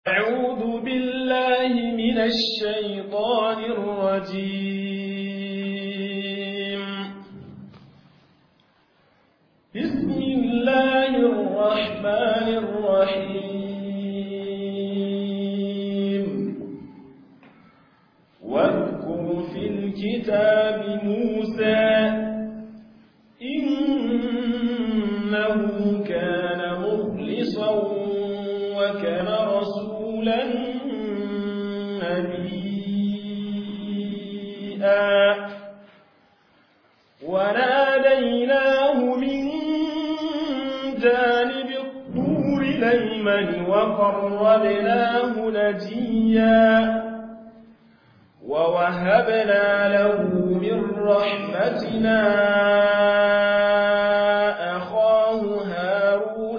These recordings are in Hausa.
أعوذ بالله من الشيطان الرجيم بسم الله الرحمن الرحيم واذكر في الكتاب موسى إنه كان مخلصا وكان رسولا نبيا وناديناه من جانب الطور الأيمن وقربناه نجيا ووهبنا له من رحمتنا أخاه هارون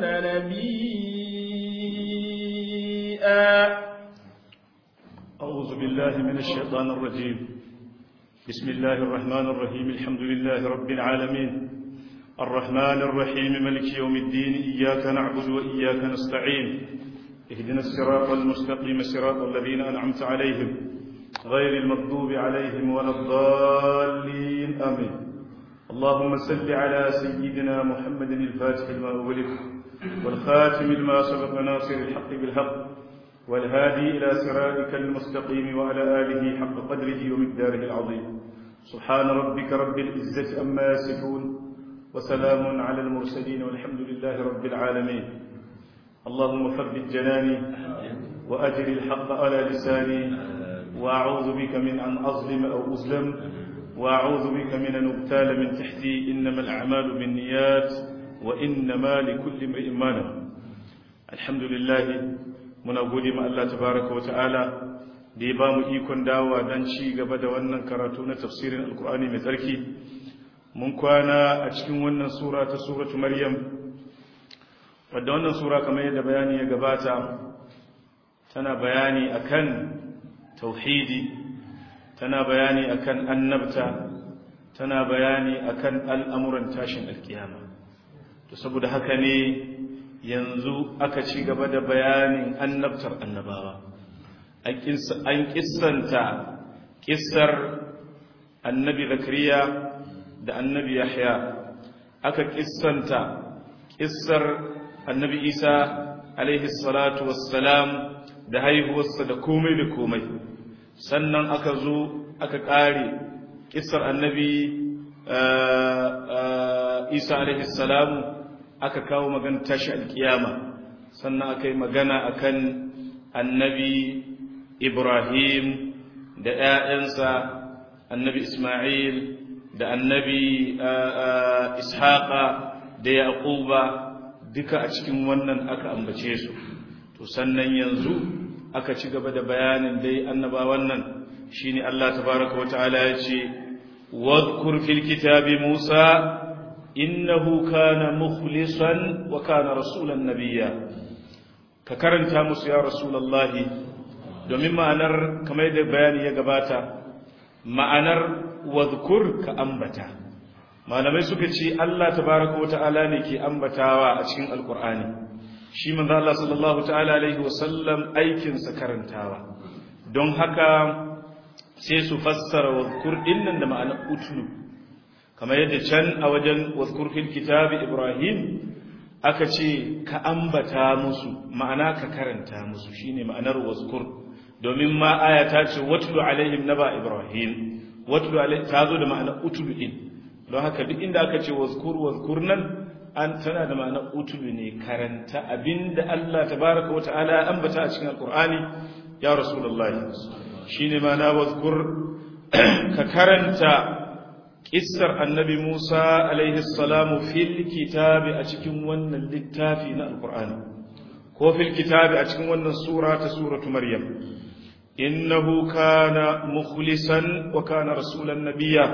نبيا أعوذ بالله من الشيطان الرجيم بسم الله الرحمن الرحيم الحمد لله رب العالمين الرحمن الرحيم ملك يوم الدين إياك نعبد وإياك نستعين اهدنا الصراط المستقيم صراط الذين أنعمت عليهم غير المغضوب عليهم ولا الضالين آمين اللهم صل على سيدنا محمد الفاتح لما أغلق والخاتم لما سبق ناصر الحق بالحق والهادي إلى صراطك المستقيم وعلى آله حق قدره ومقداره العظيم سبحان ربك رب العزة أما يصفون وسلام على المرسلين والحمد لله رب العالمين اللهم ثبت جناني وأجر الحق على لساني وأعوذ بك من أن أظلم أو أظلم وأعوذ بك من أن أبتال من تحتي إنما الأعمال بالنيات وإنما لكل امرئ ما نوى الحمد لله muna gode ma Allah tabaraka wata'ala da ya ba mu ikon dawowa don ci gaba da wannan karatu na tafsirin alkur'ani mai tsarki mun kwana a cikin wannan sura ta suratu maryam wadda wannan sura kamar yadda bayani ya gabata tana bayani akan tauhidi tana bayani akan annabta tana bayani akan al'amuran tashin alkiyama to saboda haka ne yanzu aka ci gaba da bayanin annabtar annabawa an kissanta kissar annabi zakariya da annabi yahya aka kissanta kissar annabi isa alaihi salatu wassalam da haihuwarsa da komai da komai sannan aka zo aka ƙare kissar annabi isa alaihi salamu aka kawo magana tashi alkiyama sannan aka yi magana akan annabi ibrahim da ‘ya'yansa annabi ismail da annabi ishaqa da yaquba duka a cikin wannan aka ambace su to sannan yanzu aka ci gaba da bayanin dai annaba wannan shine Allah tabaraka wa ta'ala ya ce wadhkur fil kitabi musa innahu kana mukhlisan wa kana rasulan nabiyya ka karanta musu ya rasulullahi domin ma'anar kamar da bayani ya gabata ma'anar wadhkur ka ambata malamai suka ce Allah tabaraka wa ta'ala ne ke ambatawa a cikin alqur'ani shi manzo Allah sallallahu ta'ala alaihi wa sallam aikin sa karantawa don haka sai su fassara wadhkur dinnan da ma'anar utlu kamar yadda can a wajen wazkur fil kitabi ibrahim aka ce ka ambata musu ma'ana ka karanta musu shine ma'anar wazkur domin ma aya ta ce watlu alaihim naba ibrahim watlu alaihim ta zo da ma'anar utlu din don haka duk inda aka ce wazkur wazkur nan an tana da ma'anar utlu ne karanta abinda Allah tabaraka wa ta'ala ya ambata a cikin alqur'ani ya rasulullahi shine ma'ana wazkur ka karanta Kissar annabi Musa alaihi salamu fil kitabi a cikin wannan littafi na Alƙur'ani, ko fil kitabi a cikin wannan sura ta suratu Maryam. Innahu kana mukhlisan wa kana rasulan nabiya.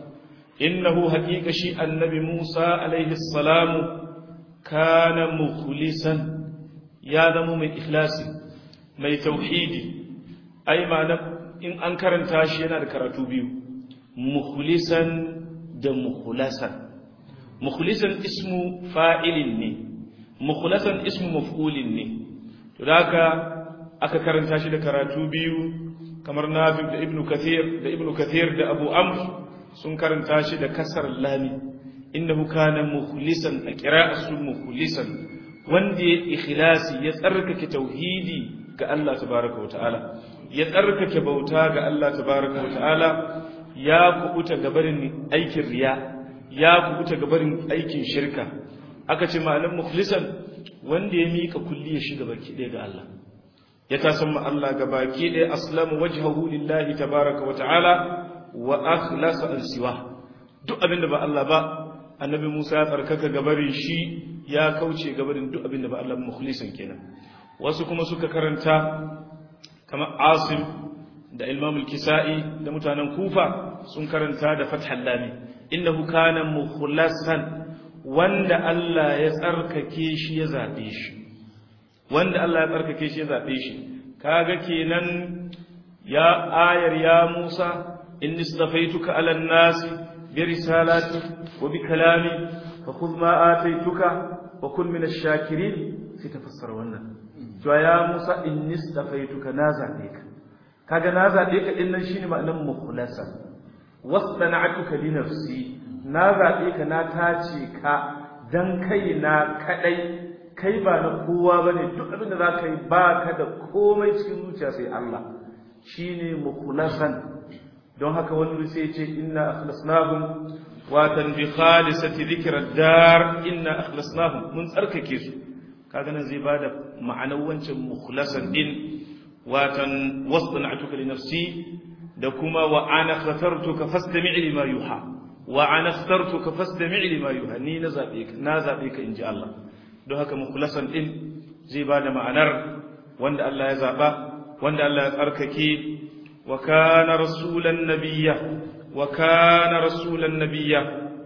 Innahu haƙiƙa shi annabi Musa alaihi salamu kana mukhlisan ya zama mai ikhlasi, mai tauhidi. Ai ma'ana in an karanta shi yana da karatu biyu. mukhlisan da mukhlasan mukhlisan ismu fa'ilin ne mukhlasan ismu maf'ulin ne to haka aka karanta shi da karatu biyu kamar nafi da ibnu kathir da ibnu kathir da abu amr sun karanta shi da kasar lami innahu kana mukhlisan a qira'atu mukhlisan wanda ya ikhlasi ya tsarkake tauhidi ga Allah tabaraka wa ta'ala ya tsarkake bauta ga Allah tabaraka wa ta'ala ya kubuta gabarin aikin riya ya kubuta gabarin aikin shirka aka ce ma'anar mukhlisan wanda ya mika kulliyar shi gaba ki ga Allah ya tasamma Allah gabaki ɗaya aslamu wajhahu lillahi tabaraka wa ta'ala wa akhlasa an siwa duk abinda ba Allah ba annabi Musa ya tsarkaka gabarin shi ya kauce gabarin duk abinda ba Allah mukhlisan kenan wasu kuma suka karanta kamar Asim da Imam al-Kisa'i da mutanen Kufa sun karanta da Fathul Lami innahu kana mukhlasan wanda Allah ya tsarkake shi ya zabe shi wanda Allah ya tsarkake shi ya zabe shi kaga kenan ya ayar ya Musa inni istafaituka ala an-nas bi risalati wa bi kalami fa khudh ma ataituka wa kun min ash-shakirin sai tafassara wannan to ya Musa inni istafaituka na zabe ka kaga na zabe ka din nan shine ma'anar mukhlasan wasana'tuka li nafsi na zabe ka na tace ka dan kai na kadai kai ba na kowa ba ne duk abin da za ka yi ba ka da komai cikin zuciya sai Allah shi ne mukulasan don haka wani sai ce inna akhlasnahum watan bi khalisati dhikra dar inna akhlasnahum mun tsarkake su kaga nan zai bada ma'anar wancan mukhlasan din watan wasna'tuka li nafsi da kuma wa ana khatartuka fastami' lima yuha wa ana ikhtartuka fastami' lima yuha ni na zabe ka na zabe ka inji Allah don haka mukhlasan din zai bada ma'anar wanda Allah ya zaba wanda Allah ya tsarkake wa kana rasulan nabiyya wa kana rasulan nabiyya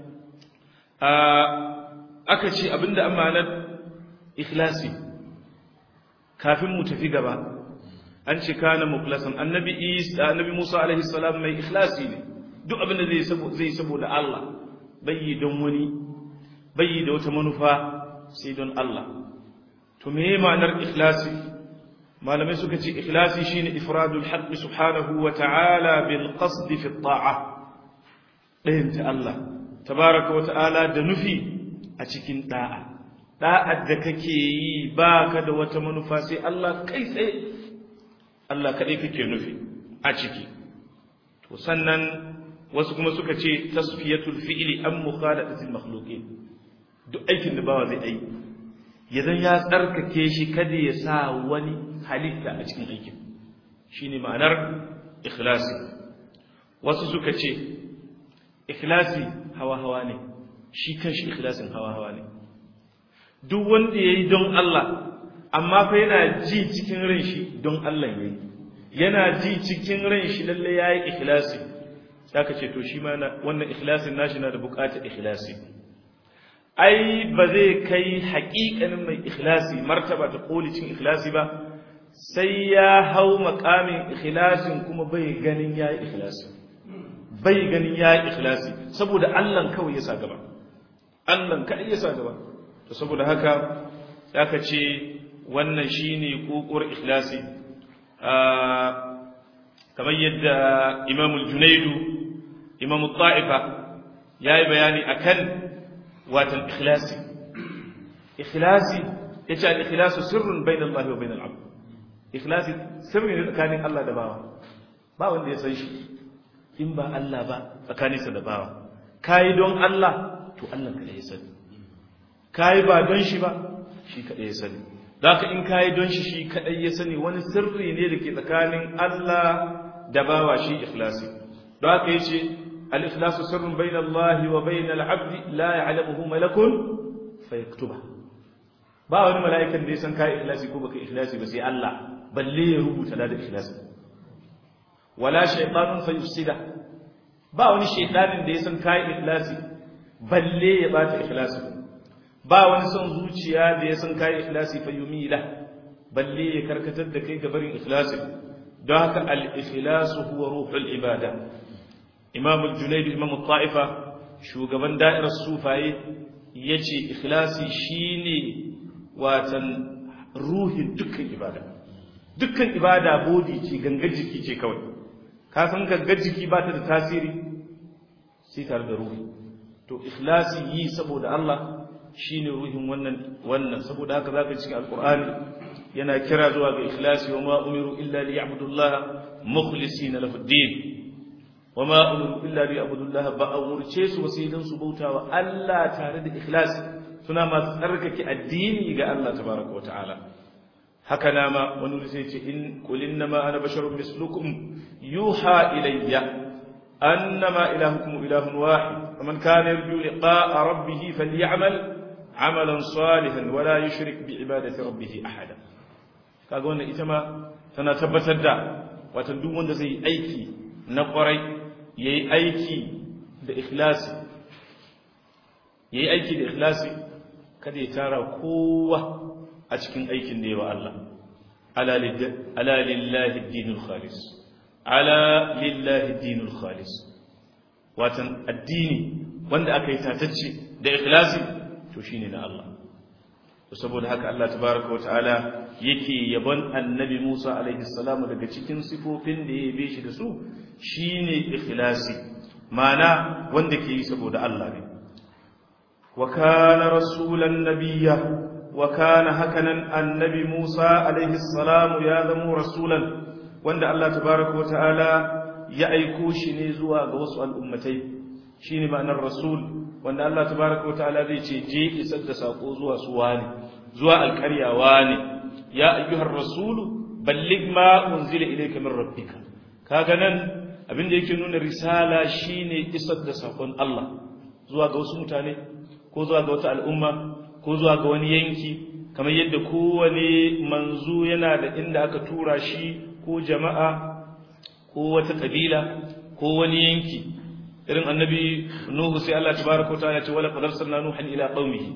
aka ce abinda amanar ikhlasi kafin mu tafi gaba an ce kana mukhlasan annabi Isa annabi Musa alaihi salam mai ikhlasi ne duk abinda zai zai saboda Allah bai don wani bai da wata manufa sai don Allah to me ma'anar ikhlasi malamai suka ce ikhlasi shine ifradul haqqi subhanahu wa ta'ala bil qasd fi ta'a dayin ta Allah tabaraka wa ta'ala da nufi a cikin da'a da'ar da kake yi baka da wata manufa sai Allah kai tsaye Allah kadai kake nufi a ciki to sannan wasu kuma suka ce tasfiyatul fi'li am mukhalatatil makhluqin duk aikin da bawa zai aiki idan ya tsarkake shi kada ya sa wani halitta a cikin aikin shine ma'anar ikhlasi wasu suka ce ikhlasi hawa-hawa ne shi kanshi ikhlasin hawa-hawa ne duk wanda yayi don Allah amma fa yana ji cikin ran shi don Allah yayi yana ji cikin ran shi lalle yayi ikhlasi saka ce to shi ma wannan ikhlasin nashi na da buƙatar ikhlasi ai ba zai kai haƙiƙanin mai ikhlasi martaba ta koli cin ikhlasi ba sai ya hau makamin ikhlasin kuma bai ganin ya yi ikhlasi bai ganin ya yi ikhlasi saboda allan kawai ya sa gaba allan kaɗai ya sa gaba to saboda haka aka ce wannan shine kokowar ikhlasi kamar yadda imamul junaidu imamul ta'ifa ya yi bayani akan watan ikhlasi ikhlasi yace al-ikhlasu sirrun bayna Allah wa bayna al-'abd ikhlasi sirri ne tsakanin Allah da bawa ba wanda ya san shi in ba Allah ba tsakaninsa da bawa kai don Allah to Allah kada ya sani kai ba don shi ba shi kada ya sani zaka in kai don shi shi kada ya sani wani sirri ne dake tsakanin Allah da bawa shi ikhlasi don haka yace الإخلاص سر بين الله وبين العبد لا يعلمه ملك فيكتبه ba wani mala'ikan da ya san kai ikhlasi ko baka ikhlasi ba sai Allah balle ya rubuta da ikhlasi wala shaytanun fayufsida ba wani shaytanin da ya san kai ikhlasi balle ya bata ikhlasi ba wani son zuciya da ya san kai ikhlasi fayumila balle ya karkatar da kai ga barin ikhlasi don haka al-ikhlasu huwa ruhul ibada imam al-junayd imam al-ta'ifa shugaban da'irar sufaye yace ikhlasi shine watan ruhin dukkan ibada dukkan ibada bodi ce gangar jiki ce kawai ka san gangar jiki ba ta da tasiri sai tare da ruhi to ikhlasi yi saboda Allah shine ruhin wannan wannan saboda haka zaka cikin alqur'ani yana kira zuwa ga ikhlasi wa ma umiru illa liya'budullaha mukhlisina lahu ad-din wa ma umiru illa liya'budullaha ba umurce su ba sai dan su bautawa Allah tare da ikhlasi suna masu tsarkake addini ga Allah tabaraka wa ta'ala haka nama wani sai ce in qul innama ana basharun mislukum yuha ilayya annama ilahukum ilahun wahid faman kana yarju liqa'a rabbih falyamal amalan salihan wa la yushrik bi ibadati rabbih ahada kaga wannan ita ma tana tabbatar da wato duk wanda zai yi aiki na kwarai yayi aiki da ikhlasi yayi aiki da ikhlasi kada ya tara kowa a cikin aikin da yawa Allah ala lillahi dinul khalis ala lillahi dinul khalis watan addini wanda aka yi tatacce da ikhlasi to shine na Allah saboda haka Allah tabaraka wa ta'ala yake yabon annabi Musa alaihi salamu daga cikin sifofin da ya yabe shi da su shine ikhlasi ma'ana wanda ke yi saboda Allah ne wa kana rasulan nabiyya wa kana hakanan annabi Musa alaihi salamu ya zama rasulan wanda Allah tabaraka wa ta'ala ya aiko shi ne zuwa ga wasu al'ummatai shine ma'anar rasul wanda Allah tabaraka wa ta'ala zai ce je isar da sako zuwa su wani zuwa alƙarya wani ya ayyuhar rasulu balligh ma unzila ilayka min rabbika kaga nan abin da yake nuna risala shine isar da sakon Allah zuwa ga wasu mutane ko zuwa ga wata al'umma ko zuwa ga wani yanki kamar yadda kowane manzo yana da inda aka tura shi ko jama'a ko wata kabila ko wani yanki irin annabi nuhu sai Allah tabaraka wa ta'ala ya ce wala qad arsalna nuhan ila qaumihi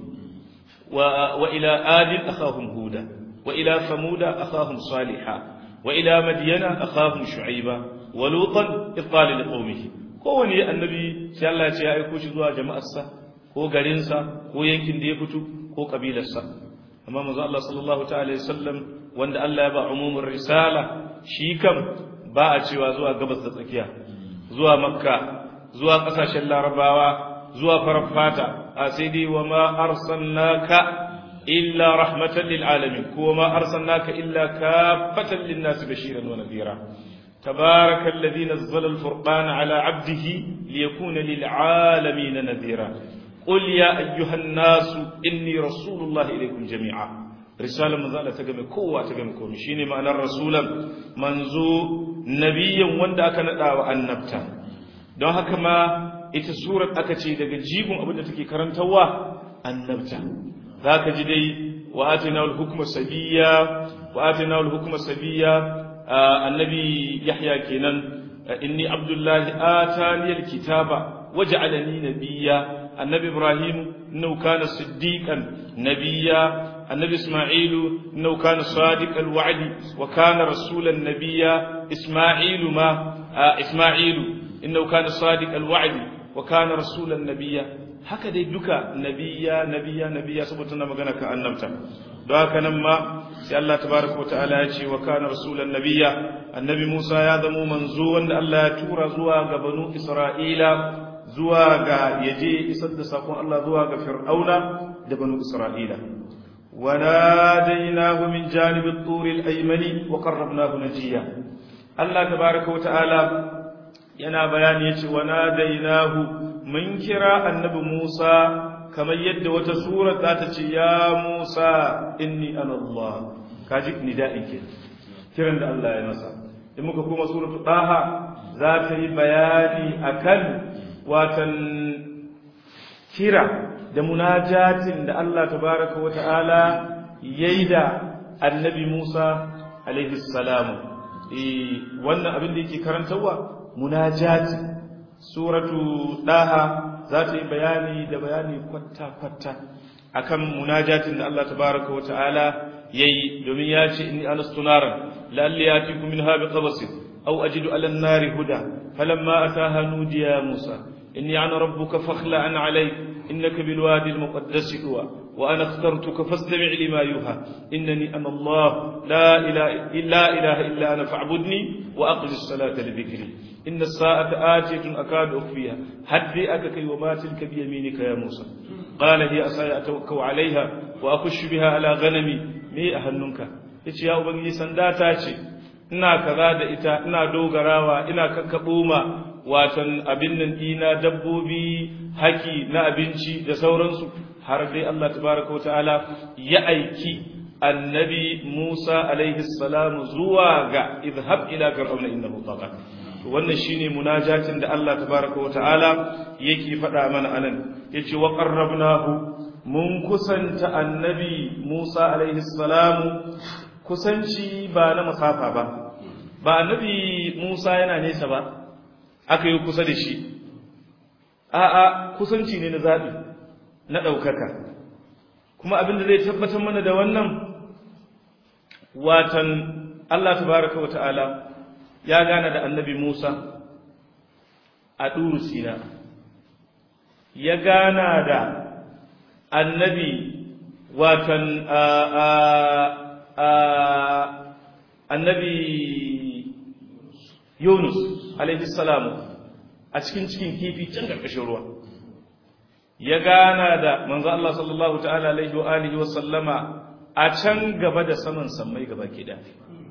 wa wa ila adin akhahum huda wa ila samuda akhahum salihah wa ila madyana akhahum shu'aiba wa lutan idqala liqaumihi kowani annabi sai Allah ya ce ya aiko shi zuwa jama'arsa ko garinsa ko yankin da ya fito ko kabilarsa amma manzo Allah sallallahu ta'ala wasallam wanda Allah ya ba umumin risala shi kam ba a cewa zuwa gabas da tsakiya zuwa makka zuwa kasashen larabawa zuwa farar fata a sai dai wa ma arsalnaka illa rahmatan lil alamin ko ma arsalnaka illa kafatan lin nas bashiran wa nadhira تبارك الذي نزل الفرقان على عبده ليكون للعالمين نذيرا قل يا أيها الناس إني رسول الله إليكم جميعا رسالة من ذلك تقم قوة تقم قوم شيني معنى الرسول منزو نبيا وندا كان دعوة النبتا don haka ma ita surar aka ce daga jigon abin da take karantawa annabta zaka ji dai wa atina al hukma sabiyya wa atina al hukma sabiyya annabi yahya kenan inni abdullahi atani al kitaba waj'alani nabiyya النبي إبراهيم إنه كان صديقا نبيا النبي إسماعيل إنه كان صادق الوعد وكان رسولا نبيا إسماعيل ما آه إسماعيل إنه كان صادق الوعد وكان رسولا نبيا هكذا يدك نبيا نبيا نبيا سبتنا مغانا كأنمتا دعاك نما سي الله تبارك وتعالى يجي وكان رسولا نبيا النبي موسى يا ذمو منزوا الله تورا زوا بنو إسرائيل zuwa ga yaje isar da sakon Allah zuwa ga Fir'auna da banu Isra'ila wa nadainahu min janib at-tur al-aymani wa qarrabnahu najiya Allah tabaaraka wa ta'ala yana bayani yace wa nadainahu mun kira annabi Musa kamar yadda wata sura za ta ce ya Musa inni ana Allah kaji nida'in ke kiran da Allah ya masa in muka kuma suratul Taha za ta yi bayani akan watan kira da munajatin da Allah tabaraka wa ta'ala yayi da annabi Musa alaihi salamu eh wannan abin da yake karantawa munajati suratu daha za ta yi bayani da bayani kwatta kwatta akan munajatin da Allah tabaraka wa ta'ala yayi domin ya ce inni alastu naran la'alli yatikum minha biqabasin aw ajidu ala an-nari huda falamma ataha nudiya Musa إني أنا ربك فاخلع علي إنك بالوادي المقدس طوى وأنا اخترتك فاستمع لما يوحى إنني أنا الله لا إله إلا إله إلا أنا فاعبدني وأقم الصلاة لذكري إن الساعة آتية أكاد أخفيها هدي أكك وما تلك بيمينك يا موسى قال هي أساي أتوكل عليها وأخش بها على غنمي مي أهننك yace ya ubangiji sanda ta ce ina kaza da ita ina dogarawa ina kakkaɓo ma watan abin nan dina dabbobi haki na abinci da sauransu har dai Allah tabaraka ta'ala ya aiki annabi Musa alaihi salam zuwa ga idhab ila fir'auna innahu tagha wannan shine munajatin da Allah tabaraka ta'ala yake faɗa mana anan yace wa qarrabnahu mun kusanta annabi Musa alaihi salam kusanci ba na masafa ba ba annabi Musa yana nesa ba aka yi kusa da shi a'a kusanci ne na zaɓi na ɗaukaka kuma abin da zai tabbatar mana da wannan watan Allah tabaraka wa ta'ala ya gana da annabi Musa a ɗuru sina ya gana da annabi watan annabi Yunus alaihi salamu a cikin cikin kifi can ƙarƙashin ruwa ya gana da manzo Allah sallallahu ta'ala alaihi wa alihi wa sallama a can gaba da saman sammai gaba ke da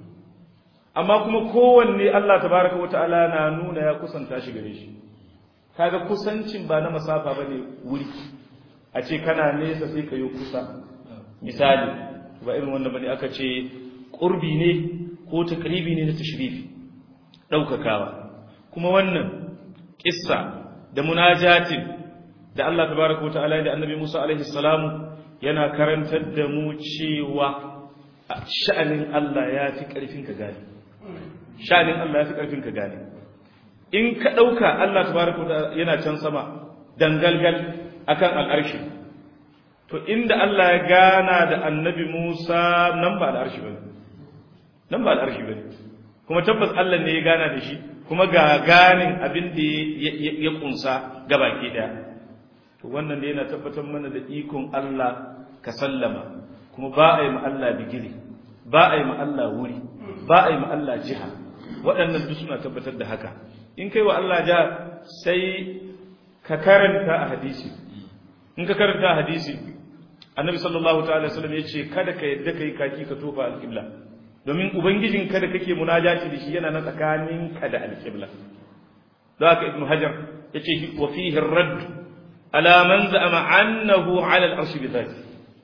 amma kuma kowanne Allah tabaraka wa ta'ala na nuna ya kusanta shi gare shi kaga kusancin ba na masafa bane wuri a ce kana nesa sai ka yi kusa misali ba irin wannan bane aka ce qurbi ne ko takribi ne na tashrifi daukakawa kuma wannan kissa da munajatin da Allah tabaraka wata'ala da annabi Musa alaihi salamu yana karantar da mu cewa sha'anin Allah ya fi ƙarfin ka gane sha'anin Allah ya fi ƙarfin ka gane in ka ɗauka Allah tabaraka wata'ala yana can sama dangalgal akan al'arshi to inda Allah ya gana da annabi Musa nan ba al'arshi bane nan ba al'arshi bane kuma tabbas Allah ne ya gana da shi kuma ga ganin abin da ya kunsa gabaki daya to wannan da yana tabbatar mana da ikon Allah ka sallama kuma ba a yi ma Allah bigiri ba a yi ma Allah wuri ba a yi ma Allah jiha waɗannan duk suna tabbatar da haka in kai wa Allah jiha sai ka karanta a hadisi in ka karanta a hadisi annabi sallallahu ta'ala wasallam ya ce kada ka yadda ka yi kaki ka tofa alƙibla domin ubangijin kada kake munajati da shi yana na tsakaninka da alƙibla don haka ibnu hajar ya ce wa fihi radd ala man za'ama annahu ala al-arshi bi dhati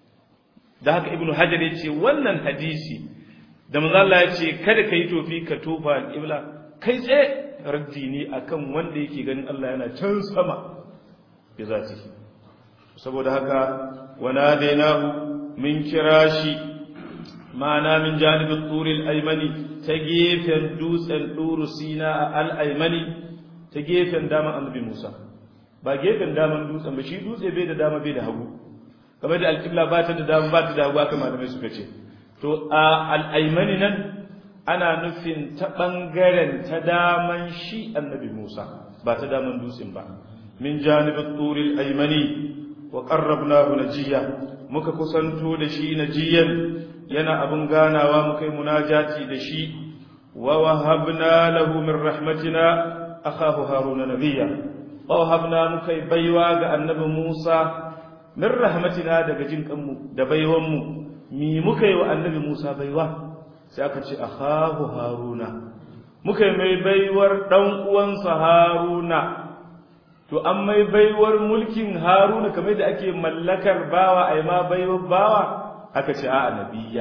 da haka ibnu hajar ya ce wannan hadisi da manzo Allah ya ce kada kai tofi ka tofa al-qibla kai tsaye raddi ne akan wanda yake ganin Allah yana can sama bi zati saboda haka wana dainahu min kirashi ma'ana min janibin turil aymani ta gefen dutsen duru sina al-aymani ta gefen daman annabi Musa ba gefen daman dutsen ba shi dutse bai da dama bai da hagu kamar da alƙibla ba ta da dama ba ta da hagu aka malamai suka ce to a al'aimani nan ana nufin ta ɓangaren ta daman shi annabi musa ba ta daman dutsen ba min janibin turil aimani wa ƙarrabnahu najiya muka kusanto da shi najiyan yana abin ganawa muka yi munajati da shi wa wahabna lahu min rahmatina akhahu haruna nabiyya wahabna muka yi baiwa ga annabi Musa min rahmatina daga jin kanmu da baiwanmu mi muka yi wa annabi Musa baiwa sai aka ce akhahu haruna muka yi mai baiwar dan uwansa haruna to an mai baiwar mulkin haruna kamar da ake mallakar bawa ai ma baiwar bawa aka ce a nabiyya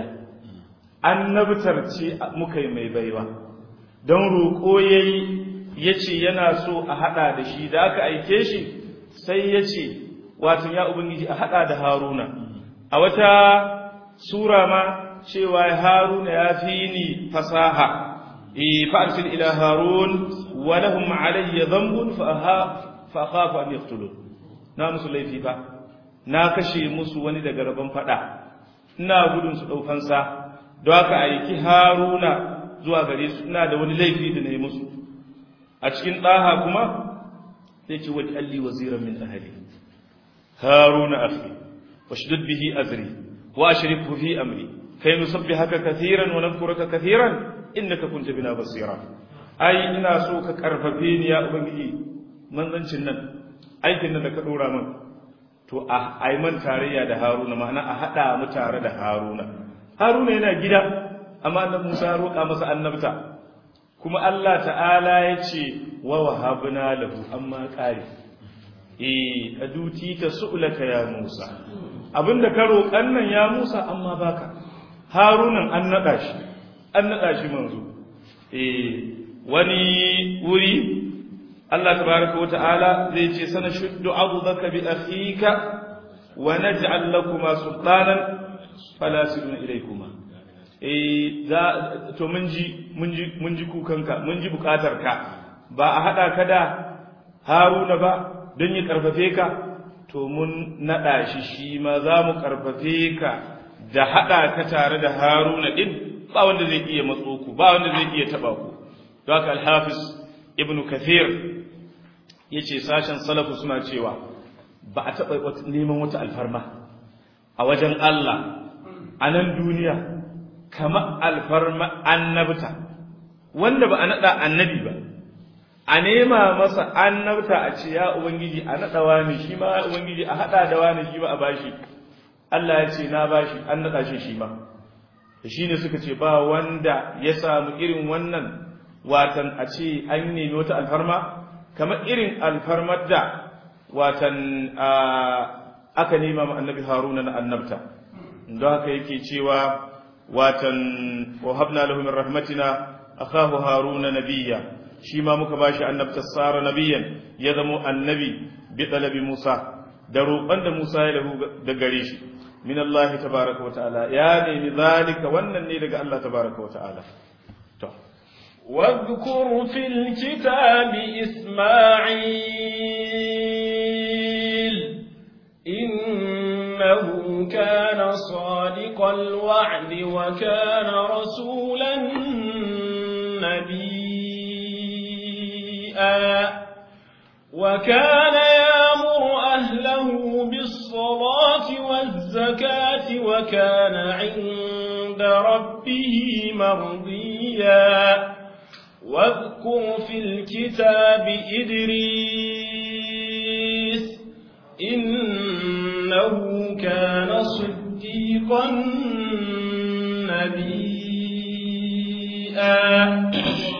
annabtar ce muka yi mai baiwa don roƙo yayi ya ce yana so a haɗa da shi da aka aike shi sai ya ce watan ya ubangiji a haɗa da haruna a wata sura ma cewa haruna ya fi ni fasaha fa'arsil ila harun wa lahum alayya dhanbun fa akhafu an yaqtulun na musu laifi fa na kashe musu wani daga rabon fada ina gudun su daukansa don haka aiki haruna zuwa gare su ina da wani laifi da na yi musu a cikin ɗaha kuma sai ce wajen alli waziran min ahali haruna afi washdud bihi azri wa ashrikhu fi amri kai nusabbihaka kathiran wa nadhkuruka kathiran innaka kunta bina basira ai ina so ka karfafe ni ya ubangiji manzancin nan aikin nan da ka dora min to a ai man tarayya da haruna ma'ana a hada mu tare da haruna haruna yana gida amma annabi Musa ya roƙa masa annabta kuma Allah ta'ala ya ce wa wahabna lahu amma qari eh aduti ta su'laka ya Musa abinda ka roƙan nan ya Musa amma baka harunan an nada shi an nada shi manzo eh wani wuri Allah tabaraka wa ta'ala zai ce sana shuddu adudaka bi akhika wa naj'al lakuma sultanan fala sirna ilaykuma eh za to mun ji mun ji mun ji kukanka mun ji bukatarka ba a hada ka da Haruna ba don ya karfafe ka to mun nada shi shi ma za mu karfafe ka da hada ka tare da Haruna din ba wanda zai iya matso ku ba wanda zai iya taba ku don haka al-Hafiz Ibn Kathir yace sashen salafu suna cewa ba a taba neman wata alfarma a wajen Allah a nan duniya kama alfarma annabta wanda ba a naɗa annabi ba a nema masa annabta a ce ya ubangiji a naɗa wani shi ma ubangiji a haɗa da wani shi ba a bashi Allah ya ce na bashi an naɗa shi shi ma da shi ne suka ce ba wanda ya samu irin wannan watan a ce an nemi wata alfarma kamar irin alfarmar da watan aka nema ma annabi haruna na annabta don haka yake cewa watan wahabna lahu min rahmatina akahu haruna nabiyya shi ma muka bashi annabta sara nabiyyan ya zamo annabi bi talabi musa da roƙon da musa ya lahu da gare shi min Allah tabaraka wa ta'ala ya nemi zalika wannan ne daga Allah tabaraka wa ta'ala to واذكر في الكتاب إسماعيل إنه كان صادق الوعد وكان رسولا نبيا وكان يامر أهله بالصلاة والزكاة وكان عند ربه مرضيا واذكر في الكتاب إدريس إنه كان صديقا نبيا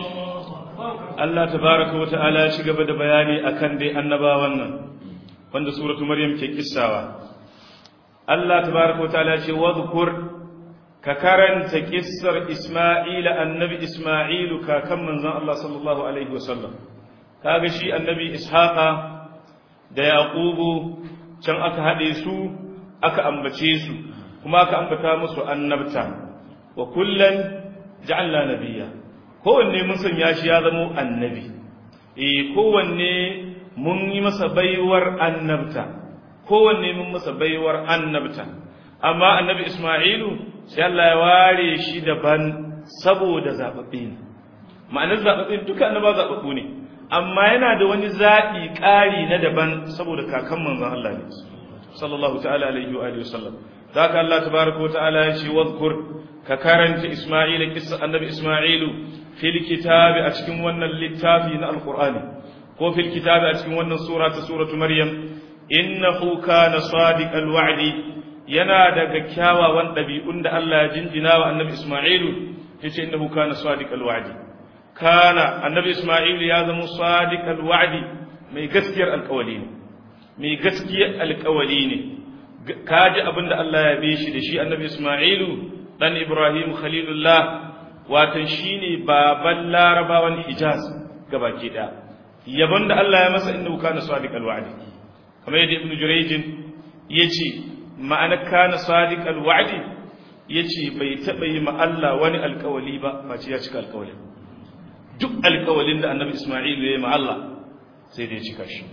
Allah tabaraka wa ta'ala ya ci gaba da bayani akan dai annabawan nan wanda suratu maryam ke kissawa Allah tabaraka wa ta'ala ya ce wadhkur ka karanta kissar Isma'ila annabi Isma'ilu kakan manzon Allah sallallahu alaihi wasallam kaga shi annabi Ishaqa da Yaqubu can aka hade su aka ambace su kuma aka ambata musu annabta wa kullan ja'alna nabiyya kowanne mun sanya shi ya zama annabi eh kowanne mun yi masa baiwar annabta kowanne mun masa baiwar annabta amma annabi Isma'ilu sai Allah ya ware shi daban saboda zababbe ne ma'anar zababbe duka annaba zababbu ne amma yana da wani zaɓi ƙari na daban saboda kakan manzon Allah ne sallallahu ta'ala alaihi wa alihi wasallam zaka Allah tabaraka wa ta'ala ya ce wadhkur ka karanta Isma'ila kissa annabi Isma'ilu fil kitabi a cikin wannan littafi na alqur'ani ko fil kitabi a cikin wannan sura ta suratu maryam innahu kana sadiqal wa'di yana daga kyawawan ɗabi'un da Allah ya jinjina wa annabi Ismailu ya ce innahu kana sadiqal wa'di kana annabi Ismailu ya zama sadiqal wa'di mai gaskiyar alƙawali ne mai gaskiyar alƙawali ne kaji abin da Allah ya bi shi da shi annabi Ismailu dan Ibrahim Khalilullah watan shine baban larabawan Hijaz gabaki ɗaya yabon da Allah ya masa innahu kana sadiqal wa'di kamar yadda Ibn Jurayj yace ma'ana kana sadiqal wa'di yace bai taba yi ma Allah wani alkawali ba face ya cika alkawali duk alkawalin da annabi Isma'il ya yi ma Allah sai da ya cika shi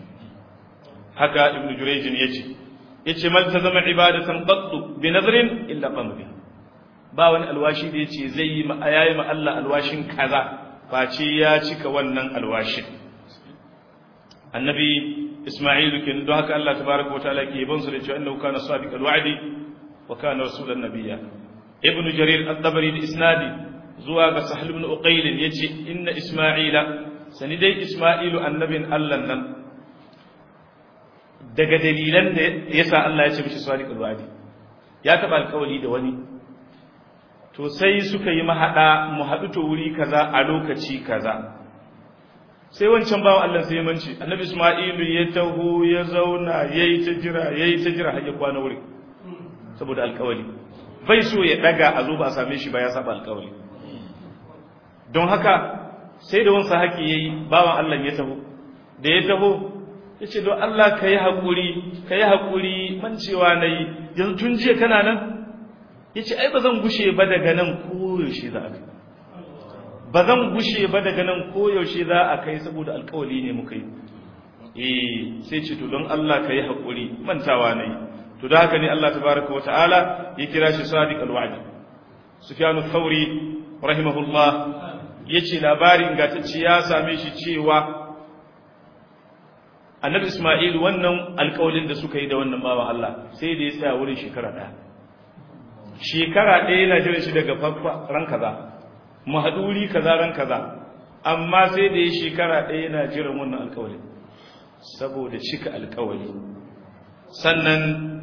haka ibn Jurayj yace yace mal tazama ibadatan qattu bi nadrin illa qam bi ba wani alwashi da yace zai yi ma yayi ma Allah alwashin kaza face ya cika wannan alwashin annabi Isma'ilu kin don haka Allah tabaraka wa ta'ala ke yaban su da cewa innahu kana sadiqal wa'di wa kana rasulan nabiyya ibnu jarir at-tabari da isnadi zuwa ga sahal ibn uqayl yace inna isma'ila sani dai isma'ilu annabin Allah nan daga dalilan da yasa Allah ya ce mishi sadiqul wa'di ya taba alƙawari da wani to sai suka yi mahada mu haɗu to wuri kaza a lokaci kaza sai wancan bawan Allah sai manci annabi Isma'ilu ya taho ya zauna yayi ta jira yayi ta jira har ya kwana wuri saboda alƙawari bai so ya daga a zo ba a same shi ba ya saba alƙawari don haka sai da wansa haƙi yayi bawan Allah ya taho da ya taho ya ce don Allah ka yi haƙuri ka yi haƙuri mancewa na yi yanzu tun jiya kana nan ya ce ai ba zan gushe ba daga nan koyaushe za a kai ba zan gushe ba daga nan koyaushe za a kai saboda alkawali ne muka yi eh sai ce to don Allah ka yi haƙuri mantawa na yi to da haka ne Allah tabaraka wa ta'ala ya kira shi sadiq alwa'di sufyan thawri rahimahullah yace labarin gatacce ya same shi cewa annabi Isma'il wannan alƙawalin da suka yi da wannan bawan Allah sai da ya tsaya wurin shekara ɗaya shekara ɗaya yana jiran shi daga farko ran kaza mu haɗu wuri kaza ran kaza amma sai da ya shekara ɗaya yana jiran wannan alƙawalin saboda cika alƙawali sannan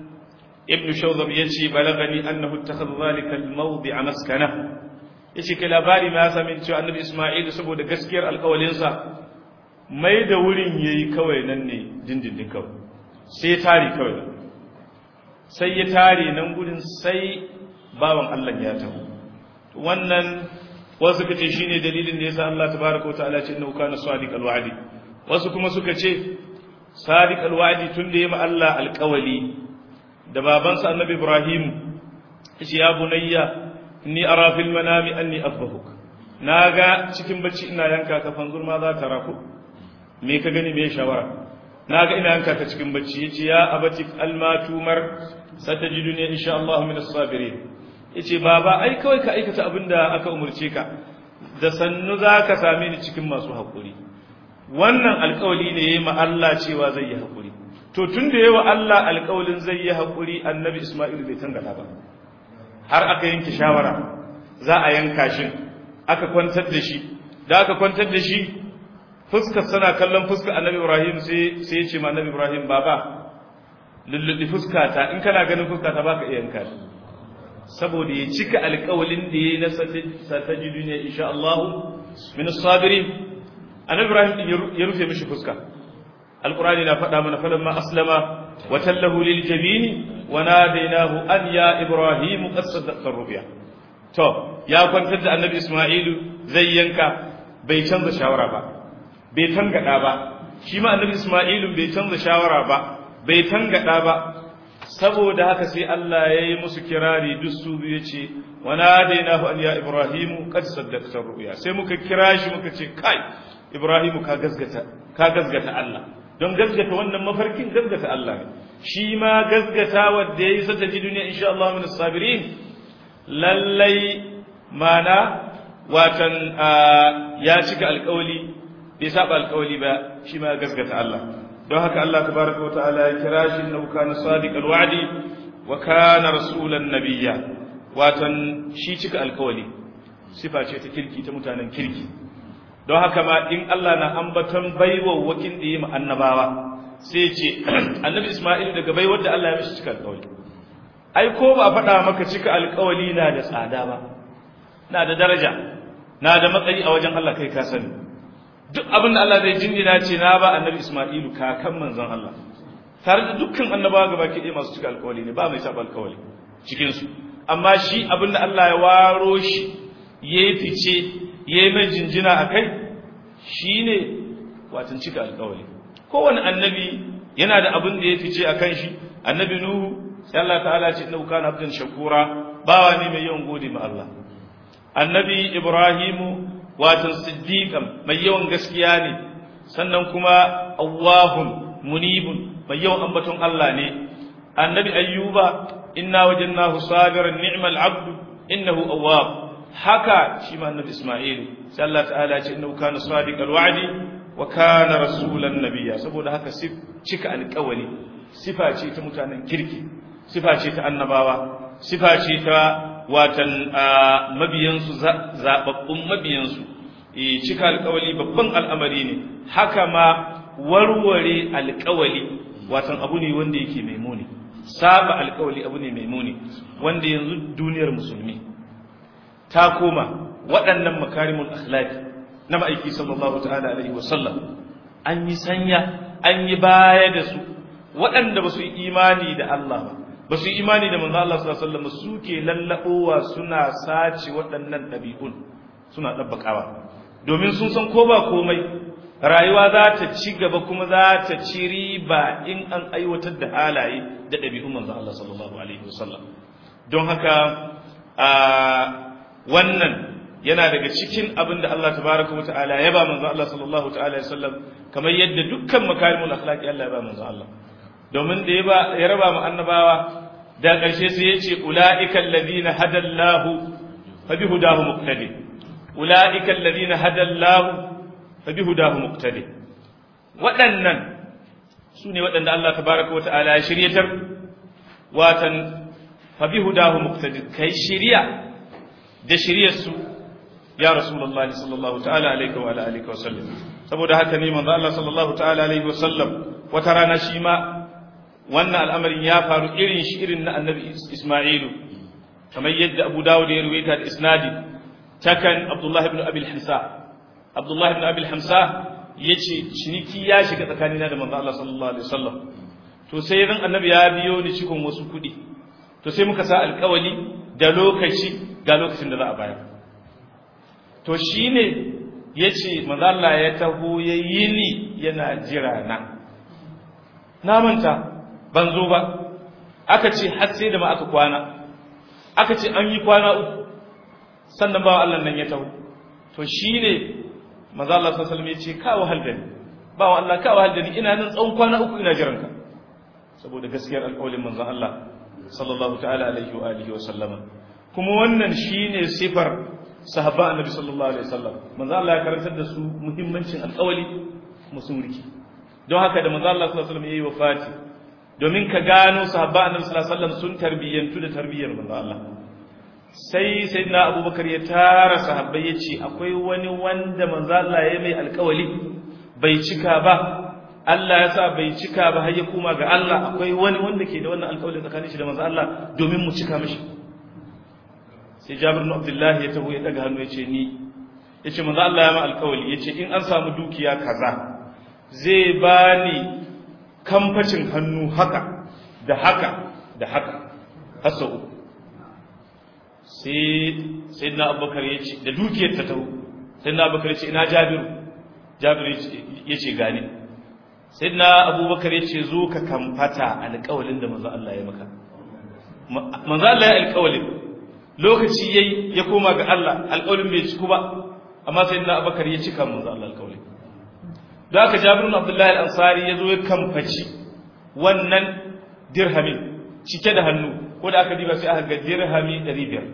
ibn shawzab ya ce balagani annahu ittakhadha zalika al-mawdi'a maskana yace kai labari ma ya sami cewa annabi Isma'il saboda gaskiyar alƙawalinsa mai da wurin ya yi kawai nan ne dindindin kawai sai tare kawai sai ya tare nan gudun sai bawan Allah ya taho wannan wasu suka ce shine dalilin da yasa Allah tabaraka wa ta'ala ce innahu kana sadiq alwa'di wasu kuma suka ce sadiq alwa'di tun da yayi Allah alƙawali da babansa annabi Ibrahim yace ya bunayya inni ara fil manami anni asbahuk naga cikin bacci ina yanka ka fanzur ma za ta rafu me ka gani me shawara naga ina yanka ka cikin bacci yace ya abati almatumar satajiduni insha Allah min as-sabirin yace baba ai kawai ka aikata abinda aka umurce ka da sannu zaka same ni cikin masu hakuri wannan alƙawali ne yayi ma Allah cewa zai yi hakuri to tunda yayi wa Allah alƙawalin zai yi hakuri annabi Isma'il bai tangata ba har aka yanke shawara za a yanka shi aka kwantar da shi da aka kwantar da shi fuskar sana kallon fuskar annabi ibrahim sai sai ya ce ma annabi ibrahim baba lulluɗi fuskata in kana ganin fuskata baka iya yanka shi saboda ya cika alƙawalin da yayi na satajidu ne insha Allah min as-sabirin annabi ibrahim ya rufe mishi fuska alqur'ani na faɗa mana falamma aslama wa tallahu lil jabini wa nadainahu an ya ibrahim qad saddaqta rubiya to ya kwantar da annabi isma'ilu zai yanka bai canza shawara ba bai tangada ba shi ma annabi Isma'ilu bai canza shawara ba bai tangada ba saboda haka sai Allah ya yi musu kirari duk su biyu ce wa nadainahu an ya ibrahimu qad saddaqta ru'ya sai muka kira shi muka ce kai ibrahimu ka gazgata ka gazgata Allah don gazgata wannan mafarkin gazgata Allah ne shi ma gazgata wanda yayi sata ji duniya insha Allah min sabirin lallai mana watan ya cika alƙawli bai saba alƙawli ba shi ma gaskata Allah don haka Allah tabaraka wata'ala ya kira shi innahu kana sadiqal wa'di wa kana rasulan nabiyya watan shi cika alƙawli sifa ce ta kirki ta mutanen kirki don haka ma in Allah na ambaton baiwa wakin da yi ma annabawa sai ce annabi Isma'il daga baiwar da Allah ya mishi cika alƙawli ai ko ba faɗa maka cika alƙawli na da tsada ba na da daraja na da matsayi a wajen Allah kai ka sani duk abin da Allah zai jinjina ce na ba annabi Isma'ilu kakan manzon Allah tare da dukkan annabawa gaba ke ɗaya masu cika alkawali ne ba mai saba alkawali cikin su amma shi abin da Allah ya waro shi yayi fice yayi mai jinjina akai shine watan cika alkawali kowane annabi yana da abin da ya fice akan shi annabi Nuhu sai Allah ta'ala ce innahu kana abdan shakura bawa ne mai yawan gode ma Allah annabi Ibrahimu watan siddiqan mai yawan gaskiya ne sannan kuma awwahun munibun mai yawan ambaton Allah ne annabi ayyuba inna wajadnahu sabiran ni'mal abdu innahu awwab haka shi ma annabi isma'il sai Allah ta'ala ya ce innahu kana sadiqal wa'di wa kana rasulan nabiyya saboda haka cika alƙawali sifa ce ta mutanen kirki sifa ce ta annabawa sifa ce ta watan mabiyansu zababbun mabiyansu cika alƙawali babban al'amari ne haka ma warware alƙawali watan abu ne wanda yake mai muni saba alƙawali abu ne mai muni wanda yanzu duniyar musulmi ta koma waɗannan makarimul akhlaqi na ma'aiki sallallahu ta'ala alaihi wasallam an yi sanya an yi baya da su waɗanda ba su yi imani da Allah ba ba su yi imani da manzo Allah sallallahu alaihi wasallam suke lallabowa suna sace waɗannan ɗabi'un suna ɗabbakawa domin sun san ko ba komai rayuwa za ta ci gaba kuma za ta ci riba in an aiwatar da halaye da ɗabi'un manzo Allah sallallahu alaihi wasallam don haka a wannan yana daga cikin abin da Allah tabaraka wa ta'ala ya ba manzo Allah sallallahu ta'ala alaihi wasallam kamar yadda dukkan makarimul akhlaqi Allah ya ba manzo Allah domin da ya ba ya raba mu annabawa da ƙarshe sai ya ce ulaika alladhina hadallahu fa bihudahu muqtadi ulaika alladhina hadallahu fa bihudahu muqtadi waɗannan su ne waɗanda Allah tabaraka wa ta'ala ya shiryatar watan fa bihudahu muqtadi kai shiriya da shiryar su ya rasulullah sallallahu ta'ala alaihi wa ala alihi wa sallam saboda haka ne manzo Allah sallallahu ta'ala alaihi wa sallam wata rana shi ma wannan al'amarin ya faru irin shi irin na annabi Isma'ilu kamar yadda Abu Dawud ya ruwaita da isnadi takan Abdullah ibn Abi al-Hamsa Abdullah ibn Abi al-Hamsa yace ciniki ya shiga tsakanina da manzo Allah sallallahu alaihi wasallam to sai ran annabi ya biyo ni cikin wasu kudi to sai muka sa alƙawali da lokaci ga lokacin da za a bayar to shi ne ya ce mazalla ya taho ya yi ni yana jira na na manta ban zo ba aka ce har sai da ma aka kwana aka ce an yi kwana uku sannan bawa Allah nan ya taho to shi ne mazalla sassalmi ya ce kawo haldani bawa Allah kawo haldani ina nan tsawon kwana uku ina jiranka saboda gaskiyar alƙawalin manzan Allah sallallahu ta'ala alaihi wa alihi wa sallama kuma wannan shine sifar sahaba annabi sallallahu alaihi wasallam manzo Allah ya karantar da su muhimmancin alƙawali musun riki don haka da manzo Allah sallallahu alaihi wasallam yayi wafati domin ka gano sahaba annabi sallallahu alaihi wasallam sun tarbiyyantu da tarbiyyar manzo Allah sai sayyidina Abubakar ya tara sahabbai ya ce akwai wani wanda manzo Allah ya mai alƙawali bai cika ba Allah ya sa bai cika ba har ya koma ga Allah akwai wani wanda ke da wannan alƙawali tsakanin shi da manzo Allah domin mu cika mishi sai jabir bin abdullah ya taho ya daga hannu ya ce ni ya ce manzo Allah ya ma alƙawali ya ce in an samu dukiya kaza zai bani kamfacin hannu haka da haka da haka har sau uku sai sayyidina abubakar ya ce da dukiyar ta taho sayyidina abubakar ya ce ina jabiru jabiru ya ce gani sayyidina abubakar ya ce zo ka kamfata alƙawalin da manzo Allah ya maka manzo Allah ya alƙawalin lokaci yayi ya koma ga Allah alƙawarin bai ciku ba amma sai na Abubakar ya cika manzo Allah alƙawari da aka Jabir ibn Abdullah al-Ansari yazo ya kamfaci wannan dirhamin cike da hannu ko da aka diba sai aka ga dirhami 500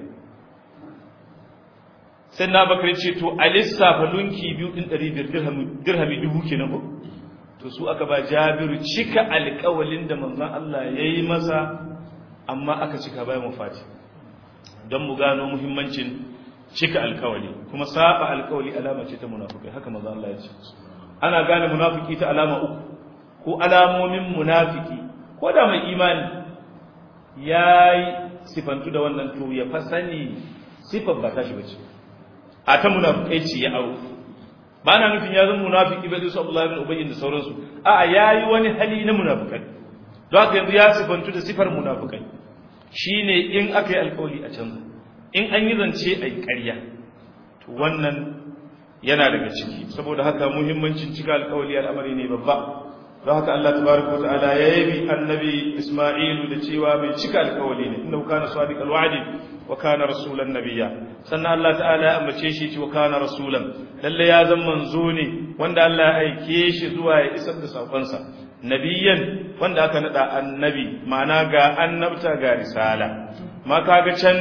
sai na Abubakar ce to a lissafa lunki biyu din 500 dirhami dirhami dubu kenan ko to su aka ba Jabiru cika alƙawalin da manzon Allah yayi masa amma aka cika bayan wafati don mu gano muhimmancin cika alkawali kuma saba alkawali alama ce ta munafikai haka maza Allah ya ce ana gane munafiki ta alama uku ko alamomin munafiki ko da mai imani yayi sifantu da wannan to ya fa sani sifar ba ta shi bace a ta munafikai ce ya aro ba na nufin ya zama munafiki bai su Abdullah ibn Ubay da sauransu a'a yayi wani hali na munafikai don haka yanzu ya sifantu da sifar munafikai shine in aka yi alkawali a canza in an yi zance a yi ƙarya to wannan yana daga ciki saboda haka muhimmancin cika alkawali al'amari ne babba don haka Allah tabaraka wa ta'ala ya yabi annabi Isma'ilu da cewa mai cika alkawali ne inda kana sadiq alwa'di wa kana rasulan nabiyya sannan Allah ta'ala ya ambace shi ce wa kana rasulan lalle ya zama manzo ne wanda Allah ya aike shi zuwa ya isar da sakonsa nabiyan wanda aka nada annabi ma'ana ga annabta ga risala ma kaga can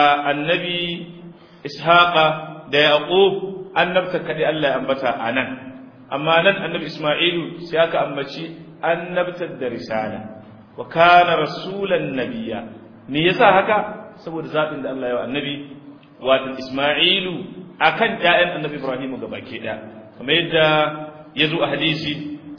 annabi ishaqa da yaqub annabta kadi Allah ya ambata anan amma nan annabi isma'ilu sai aka ambaci annabtar da risala wa kana rasulan nabiyya me yasa haka saboda zabin da Allah ya wa annabi wato isma'ilu akan ƴaƴan annabi ibrahim gabaki ɗaya kamar yadda ya zo a hadisi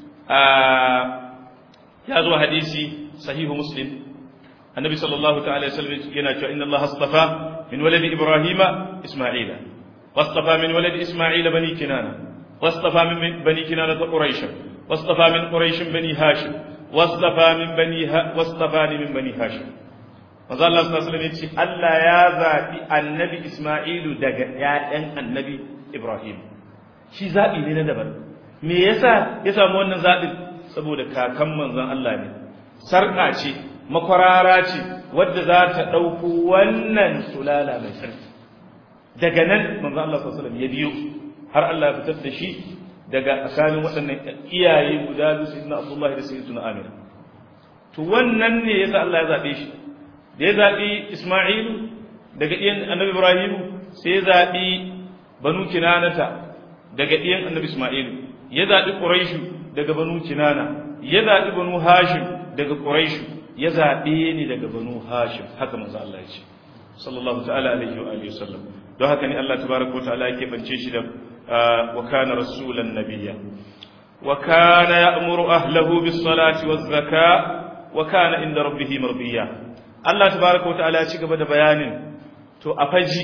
ya zo a hadisi sahihu muslim النبي صلى الله تعالى وسلم ينادى إن الله اصطفى من ولد إبراهيم إسماعيل واصطفى من ولد إسماعيل بني كنانة واصطفى من بني كنانة قريشا واصطفى من قريش بني هاشم واصطفى من بني ها واصطفاني من بني هاشم manzo Allah sallallahu alaihi wasallam yace Allah ya zabi annabi Isma'ilu daga ƴaƴan annabi Ibrahim shi zabi ne na daban me yasa ya samu wannan zabin saboda kakan manzon Allah ne sarka ce makwarara ce wadda za ta ɗauko wannan sulala mai sarki daga nan manzo Allah sallallahu alaihi ya biyo har Allah ya fitar da shi daga tsakanin waɗannan iyaye guda biyu sayyidina Abdullah da sayyidina Amir to wannan ne yasa Allah ya zabe shi da ya zabi Isma'il daga ɗiyan Annabi Ibrahim sai ya zabi Banu Kinanata daga ɗiyan Annabi Isma'il ya zabi Quraish daga Banu Kinana ya zabi Banu Hashim daga Quraish ya zaɓe ni daga banu hashim haka manzo Allah ya ce sallallahu ta'ala alaihi wa alihi wasallam don haka ne Allah tabaraka wa ta'ala yake bance shi da wa kana rasulan nabiyya wa kana ya'muru ahlahu bis salati waz zaka wa kana inda rabbih mardiya Allah tabaraka wa ta'ala ya ci gaba da bayanin to a faji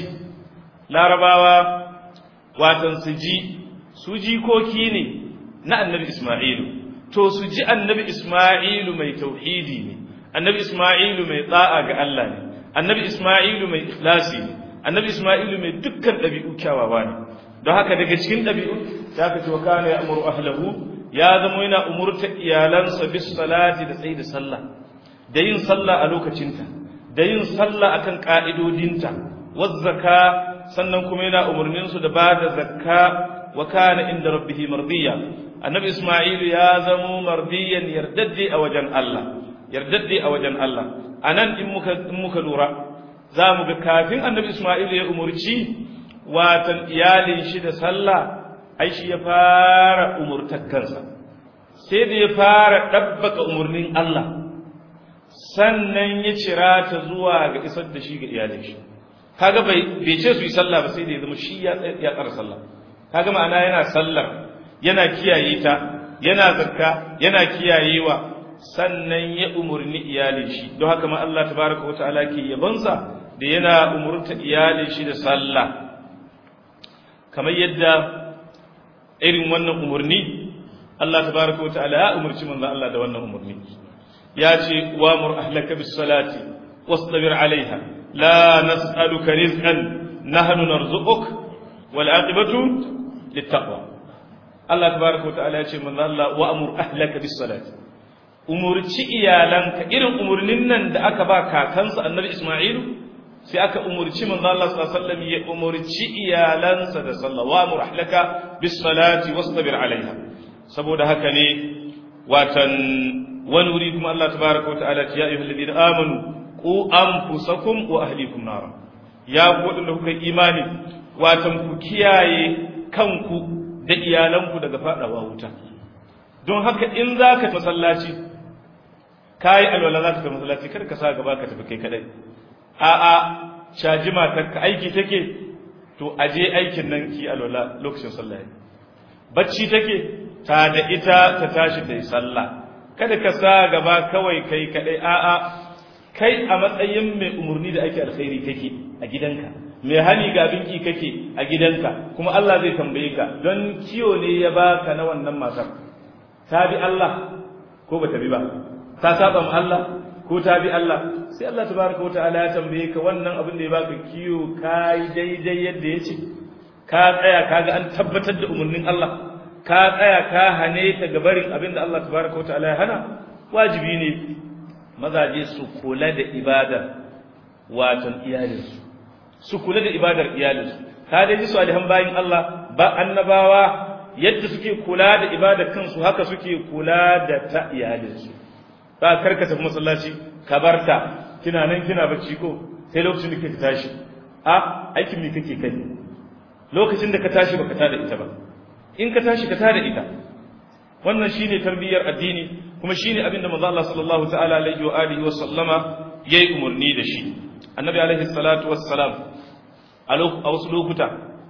larabawa watan su ji su jikoki ne na annabi Isma'ilu to su ji annabi Isma'ilu mai tauhidi ne annabi Isma'ilu mai tsa'a ga Allah ne annabi Isma'ilu mai ikhlasi ne annabi Isma'ilu mai dukkan ɗabi'u kyawawa ne don haka daga cikin ɗabi'u ya ka ce wa kana ya amuru ahlahu ya zama yana umurta iyalansa bis salati da tsayi da sallah da yin sallah a lokacinta da yin sallah akan ka'idodinta waz zakka sannan kuma yana umurnin su da ba da zakka wa kana inda rabbih mardiya annabi Isma'ilu ya zama mardiyan yardaddi a wajen Allah yardadde a wajen Allah a nan in muka lura za mu ga kafin annabi Ismail ya umurci watan iyalin shi da sallah ai shi ya fara umurtar kansa sai da ya fara ɗabbaka umarnin Allah sannan ya cira ta zuwa ga isar da shi ga iyalin shi kaga bai bai ce su yi sallah ba sai da ya zama shi ya ya tsara sallah kaga ma'ana yana sallar yana kiyaye ta yana zakka yana kiyayewa sannan ya umurni iyalin shi don haka ma Allah tabaraka wata'ala ke yabansa da yana umurta iyalin shi da sallah kamar yadda irin wannan umurni Allah tabaraka wata'ala ya umurci manzo Allah da wannan umurni ya ce wa mur ahlaka bis salati wastabir alaiha la nas'aluka rizqan nahnu narzuquk wal aqibatu littaqwa Allah tabaraka wata'ala ya ce manzo Allah wa amur ahlaka bis salati umurci iyalanka irin umurnin nan da aka ba kakansa annabi Isma'ilu sai aka umurci manzo Allah sallallahu alaihi wasallam ya umurci iyalansa da sallah wa amur ahlaka bis salati wastabir alaiha saboda haka ne watan wani wuri kuma Allah tabaraka wa ta'ala ya ayyuhal ladina amanu qu anfusakum wa ahlikum nara ya ku wadanda kuka imani watan ku kiyaye kanku da iyalanku daga fadawa wuta don haka in zaka masallaci kai alwala zaka tafi masallaci kada ka sa gaba ka tafi kai kadai a a caji matarka aiki take to aje aikin nan ki alwala lokacin sallah bacci take ta da ita ta tashi ta yi sallah kada ka sa gaba kawai kai kadai a'a kai a matsayin mai umarni da ake alkhairi kake a gidanka mai hani ga binki kake a gidanka kuma Allah zai tambaye ka don kiyo ne ya baka na wannan matar ta bi Allah ko ba ta bi ba ta saba ma Allah ko ta bi Allah sai Allah tabaraka wa ta'ala ya tambaye ka wannan abin da ya baka kiyo kai daidai yadda ya ce ka tsaya kaga an tabbatar da umarnin Allah ka tsaya ka hane ta ga barin abin da Allah tabaraka wa ta'ala ya hana wajibi ne mazaje su kula da ibadar watan iyalinsu su kula da ibadar iyalinsu ka dai ji salihan bayin Allah ba annabawa yadda suke kula da ibadar kansu haka suke kula da ta iyalinsu ka karka tafi masallaci ka barta kina nan kina bacci ko sai lokacin da kake tashi a aikin me kake kai lokacin da ka tashi baka tada ita ba in ka tashi ka tada ita wannan shine tarbiyyar addini kuma shine abin da manzo Allah sallallahu ta'ala alaihi wa alihi wa sallama yayi umurni da shi annabi alaihi salatu wassalam a wasu lokuta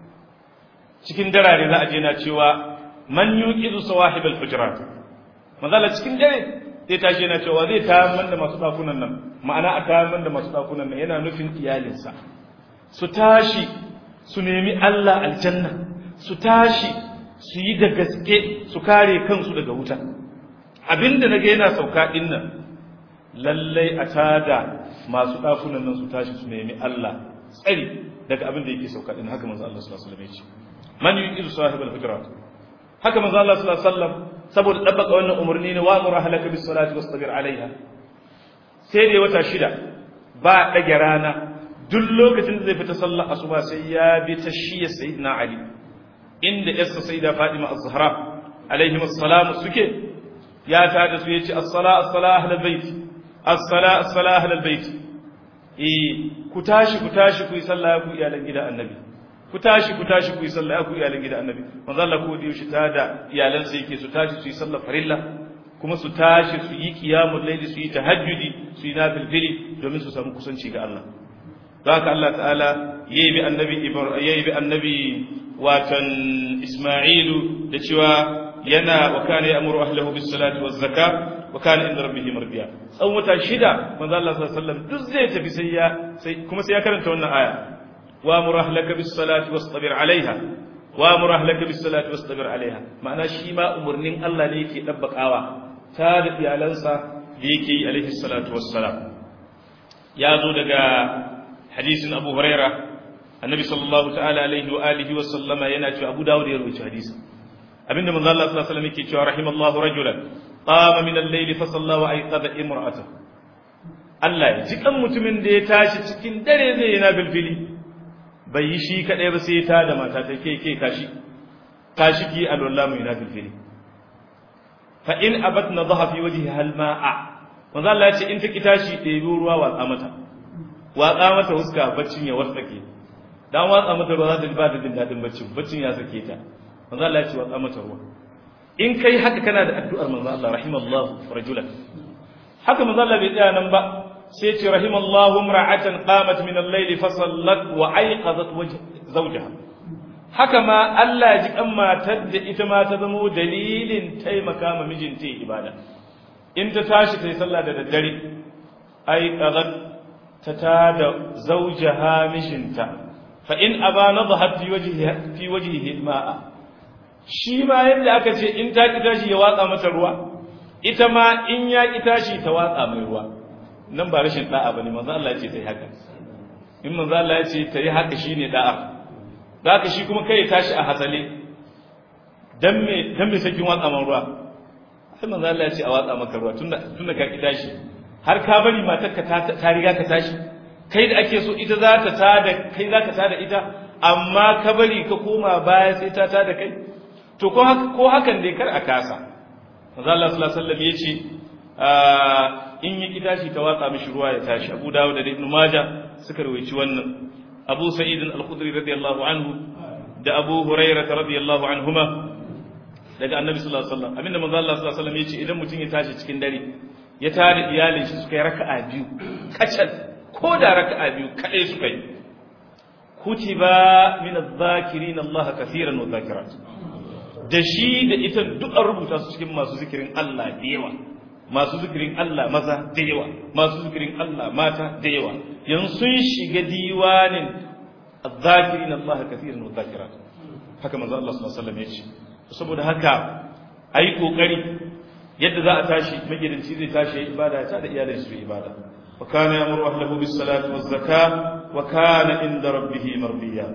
cikin darare za a je na cewa man yuqidu sawahib al-hujurat manzo Allah cikin dare zai tashi yana cewa zai tayar da masu dakunan nan ma'ana a tayar da masu dakunan nan yana nufin iyalinsa su tashi su nemi Allah aljanna su tashi su yi da gaske su kare kansu daga wuta abinda naga yana sauka din nan lallai a tada masu dakunan nan su tashi su nemi Allah tsari daga abinda yake sauka din haka manzo Allah sallallahu alaihi wasallam ya ce man yuqidu sahibul hujurat haka manzo Allah sallallahu alaihi wasallam saboda dabbaka wannan umarni ne wa amuru ahlaka bis salati wastabir alaiha sai dai wata shida ba dage rana duk lokacin da zai fita sallar asuba sai ya bi ta shiya sayyidina ali inda yassa sayyida fatima az-zahra alaihi assalam suke ya ta da su yace as-sala as-sala ahlul bait as-sala as-sala ahlul bait eh ku tashi ku tashi ku yi sallah ku iyalan gida annabi ku tashi ku tashi ku yi sallah ku iyalan gida annabi manzo Allah ko da yaushe ta da iyalansa yake su tashi su yi sallar farilla kuma su tashi su yi qiyamul layli su yi tahajjudi su yi nafilfili domin su samu kusanci ga Allah haka Allah ta'ala yayi bi annabi yayi bi annabi watan Isma'ilu da cewa yana wa kana ya'muru ahlihi bis salati waz zakat wa kana inda rabbih mardiya tsawon wata shida manzo Allah sallallahu alaihi wasallam duk zai tafi sai ya sai kuma sai ya karanta wannan aya وامر اهلك بالصلاه واصطبر عليها وامر اهلك بالصلاه واصطبر عليها ma'ana shi ma umurnin Allah ne yake dabbakawa ta da iyalansa da yake yi alaihi salatu wassalam ya zo daga hadisin Abu Huraira annabi sallallahu ta'ala alaihi wa alihi wa sallama yana cewa Abu Dawud ya rawaita hadisin abinda manzo Allah sallallahu alaihi wasallam yake cewa rahimallahu rajulan qama min al-layl fa salla wa ayqadha imra'atahu Allah ya ji kan mutumin da ya tashi cikin dare zai yi na bilfili bai yi shi kaɗai ba sai ta da mata ta ke ke kashi kashi ki alwallah mai nafil fili fa in abat na zaha fi waje halma'a manzo Allah ya ce in ta ki tashi ɗebi ruwa watsa mata watsa mata huska baccin ya wartsake dan watsa mata ruwa za ta ji ba ta jin daɗin baccin baccin ya sake ta manzo Allah ya ce watsa mata ruwa in kai haka kana da addu'ar manzo Allah rahimallahu rajulan haka manzo Allah bai tsaya nan ba sai ce rahimallahu imra'atan qamat min al-layl fa sallat wa ayqazat zawjaha haka ma Allah ya ji kan matar da ita ma ta zama dalilin taimaka ma mijinta ibada in ta tashi ta yi sallah da daddare ayqazat ta tada zawjaha mijinta fa in aba nadhat fi wajhihi fi wajhihi ma'a shi ma yadda aka ce in ta ki tashi ya watsa mata ruwa ita ma in ya ki tashi ta watsa mai ruwa nan ba rashin da'a bane manzo Allah ya ce ta yi haka in manzo Allah ya ce ta yi haka shine da'a zaka shi kuma kai tashi a hasale dan me dan me sakin watsa man ruwa sai manzo Allah ya ce a watsa maka ruwa tunda tunda ka ki tashi har ka bari matarka ta ta riga ka tashi kai da ake so ita za ta tada kai za ka tada ita amma ka bari ka koma baya sai ta tada kai to ko haka ko hakan dai kar a kasa manzo Allah sallallahu alaihi wasallam yace in yi tashi ta watsa mishi ruwa ya tashi Abu Dawud da Ibn Majah suka rawaici wannan Abu Sa'id al-Khudri radiyallahu anhu da Abu Hurairah radiyallahu anhuma daga Annabi sallallahu alaihi wasallam abinda manzo Allah sallallahu alaihi wasallam yace idan mutum ya tashi cikin dare ya tada iyalin shi suka yi raka'a biyu kacal ko da raka'a biyu kadai suka yi kutiba min adh-dhakirin Allah kaseeran wa dhakirat da shi da ita duk an rubuta su cikin masu zikirin Allah da yawa masu zikirin Allah maza da yawa masu zikirin Allah mata da yawa yanzu sun shiga diwanin adh-dhakirin Allah kaseeran wa dhakirat haka manzo Allah sallallahu alaihi wasallam ya ce saboda haka ayi kokari yadda za a tashi magidanci zai tashi yayi ibada ta da iyalin su ibada wa kana yamuru ahlahu bis salati waz zakah wa kana inda rabbih mardiya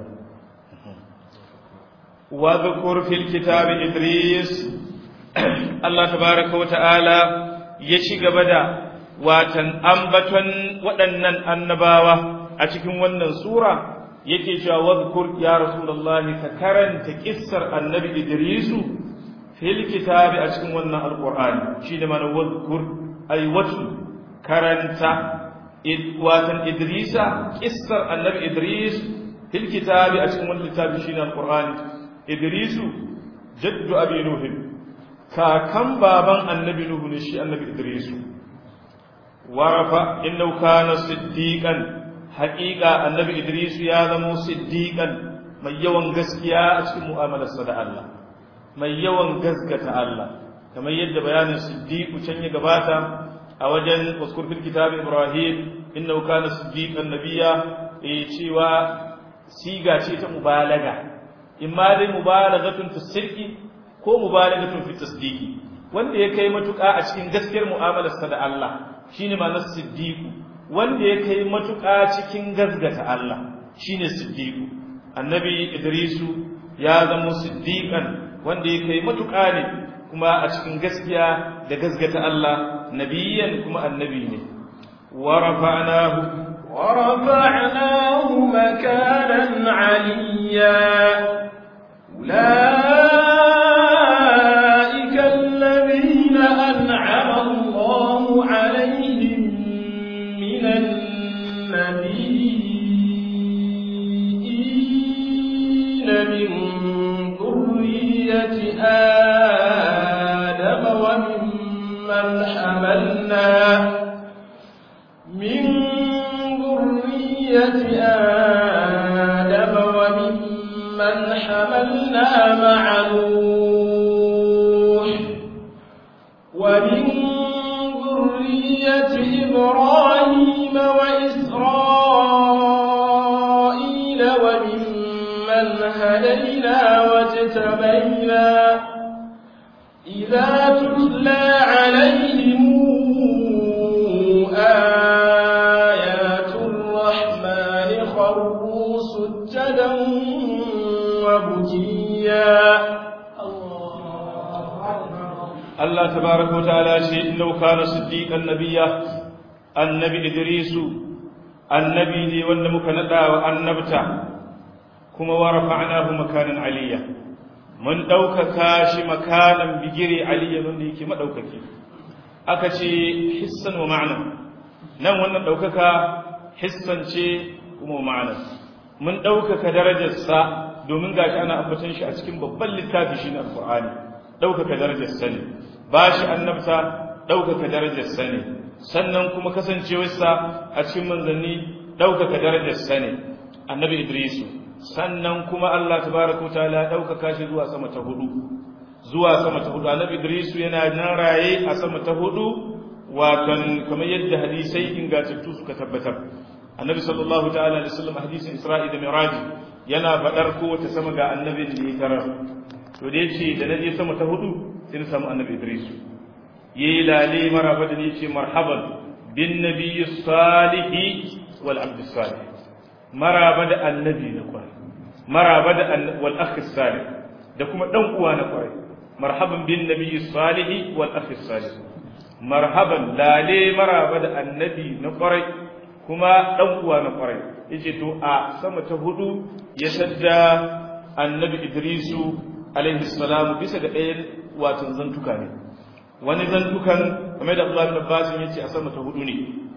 wa dhkur fil kitabi idris Allah tabaaraka wa ta'ala ya ci gaba da watan ambaton waɗannan annabawa a cikin wannan sura yake cewa wadhkur ya rasulullahi ka karanta kissar annabi idrisu fil kitabi a cikin wannan alqur'ani shine mana wadhkur ay watu karanta watan idrisa kissar annabi idris fil kitabi a cikin wannan littafi shine alqur'ani idrisu jaddu abi nuhin kakan baban annabi nuhu ne shi annabi idrisu warafa innahu kana siddiqan haqiqa annabi idrisu ya zama siddiqan mai yawan gaskiya a cikin mu'amalarsa da Allah mai yawan gaskata Allah kamar yadda bayanin siddiqu can ya gabata a wajen waskur fil kitab ibrahim innahu kana siddiqan nabiyya eh cewa siga ce ta mubalaga imma dai mubalaghatun fi sirqi ko mubalagatun fi tasdiqi wanda ya kai matuƙa a cikin gaskiyar mu'amalarsa da Allah shine ma'anar siddiqu wanda ya kai matuƙa cikin gazgata Allah shine siddiqu annabi idrisu ya zama siddiqan wanda ya kai matuƙa ne kuma a cikin gaskiya da gazgata Allah nabiyan kuma annabi ne wa rafa'nahu ورفعناه مكانا عليا أولئك الذين أنعم الله عليهم من النبيين من ذرية آدم وممن حملنا من ذرية آدم وممن حملنا مع نوح ومن ذرية إبراهيم وإسرائيل وممن هدينا واجتبينا إذا تتلى عليهم آيات الرحمن خروا سجدا وبكيا Allah tabaraka wa ta'ala ce innahu kana siddiqan nabiyya annabi idrisu annabi ne wanda muka nada wa annabta kuma wa rafa'nahu makanan aliyya mun daukaka shi makanan bigire aliyya wanda yake madaukaki aka ce hissan wa ma'ana nan wannan daukaka hissan ce kuma ma'ana mun daukaka darajarsa domin gashi ana ambaton shi a cikin babban littafi shi na alqur'ani daukaka darajarsa ne ba shi annabta ɗaukaka darajarsa ne sannan kuma kasancewarsa a cikin manzanni ɗaukaka darajarsa ne annabi idrisu sannan kuma allah tabaraka wa ta'ala ɗaukaka shi zuwa sama ta hudu zuwa sama ta hudu annabi idrisu yana nan raye a sama ta hudu watan kamar yadda hadisai ingantattu suka tabbatar annabi sallallahu ta'ala alaihi wasallam hadisin isra'i da mi'raj yana faɗar kowace sama ga annabin da ya tarar to da yace da naje sama ta hudu sai na samu annabi Idris yayi lale maraba da yace marhaban bin nabiyyi salihi wal abd salih maraba da annabi na kwai maraba da wal akh salih da kuma dan uwa na kwai marhaban bin nabiyyi salihi wal akh salih marhaban lale maraba da annabi na kwarai kuma dan uwa na kwarai yace to a sama ta hudu ya sadda annabi Idrisu alaihi salamu bisa ga ɗayan watan zantuka ne wani zantukan kamar da Abdullahi bin Abbas yace a sama ta hudu ne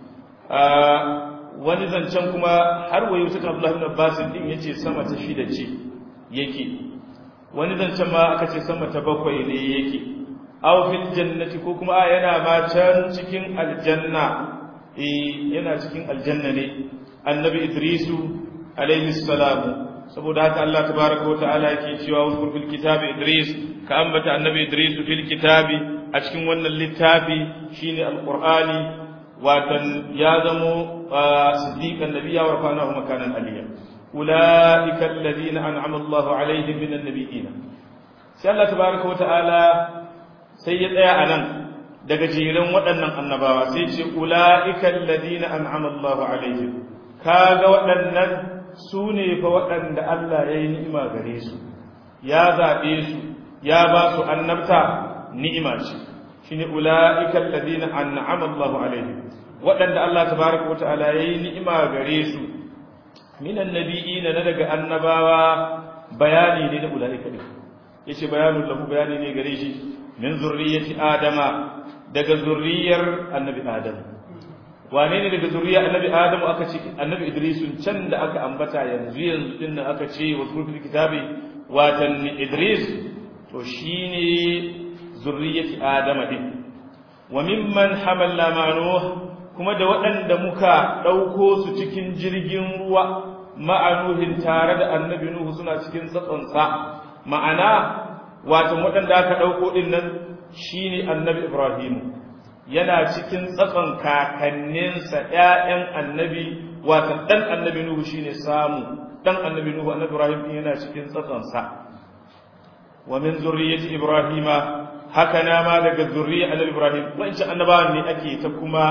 wani zancen kuma har wayo suka Abdullahi bin Abbas din yace sama ta shida ce yake wani zancen ma aka ce sama ta bakwai ne yake aw fil jannati ko kuma yana ma can cikin aljanna eh yana cikin aljanna ne annabi Idrisu alaihi salamu saboda haka Allah tabaraka wa ta'ala yake cewa uzkur fil kitabi Idris ka ambata annabi Idris fil kitabi a cikin wannan littafi shine alqur'ani watan ya zamo siddiqan nabiyya wa rafa'nahu makanan aliyya ulaika alladhina an'ama Allahu alaihim minan nabiyyin sai Allah tabaraka wa ta'ala sai ya tsaya anan daga jiran waɗannan annabawa sai ce ulaika alladhina an'ama Allahu alaihim kaga waɗannan su ne fa waɗanda Allah ya yi ni'ima gare su ya zaɓe su ya ba su annabta ni'ima ce shi ne ula'ikan ladina an'ama Allahu alaihim waɗanda Allah tabaraka wa ta'ala ya yi ni'ima gare su minan nabiyina na daga annabawa bayani ne da ula'ika ne yace bayanun lahu bayani ne gare shi min zurriyyati adama daga zurriyar annabi adam wane ne daga zuriya annabi adamu aka ce annabi idrisun can da aka ambata yanzu yanzu din nan aka ce wa sulfil kitabi watan idris to shine zurriyyati adama din wa mimman hamalna ma'nuh kuma da waɗanda muka ɗauko su cikin jirgin ruwa ma'anuhin tare da annabi nuhu suna cikin tsatsonsa ma'ana wato waɗanda aka ɗauko ɗin nan shine annabi ibrahimu yana cikin tsatson kakanninsa ‘ya'yan annabi wato ɗan annabi nuhu shine samu ɗan annabi nuhu annabi ibrahim yana cikin tsatsonsa wa min zurriyyati ibrahima haka na ma daga zurriya annabi ibrahim wancan annabawan ne ake ta kuma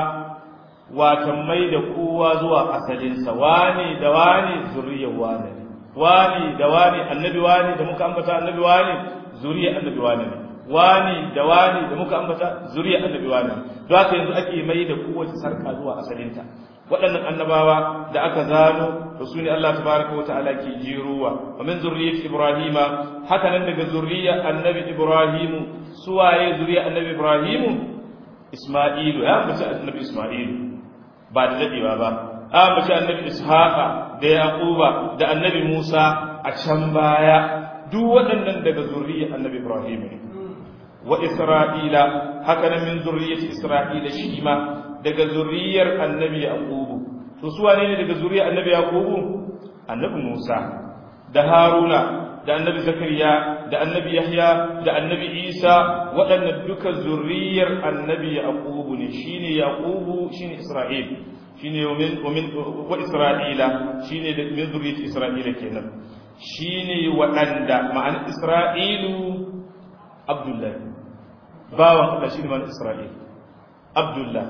watan mai da kowa zuwa asalinsa wani da wani zuriyar wani ne wani da wani annabi wani da muka ambata annabi wani zuriyar annabi wani ne wani da wani da muka ambata zuriyar annabi wani ne don haka yanzu ake mai da kowace sarka zuwa asalinta waɗannan annabawa da aka zano to su ne Allah tabaraka wa ta'ala ke jirowa wa min zurriyyati ibrahima haka nan daga zuriyar annabi ibrahimu suwaye zuriyar annabi ibrahimu isma'ilu ya mace annabi isma'ilu ba da dadewa ba a mace annabi ishaqa da yaquba da annabi musa a can baya duk waɗannan daga zuriyar annabi ibrahim ne wa isra'ila haka nan min zurriyyati isra'ila shi ma daga zuriyar annabi yaqubu to su wane ne daga zuriyar annabi yaqubu annabi musa da haruna da annabi zakariya da annabi yahya da annabi isa waɗannan duka zurriyar annabi yaqubu ne shine yaqubu shine isra'il shine min min wa isra'ila shine da min zurriyyar isra'ila kenan shine waɗanda ma'ana isra'ilu abdullahi bawan Allah shine ma'ana isra'il abdullah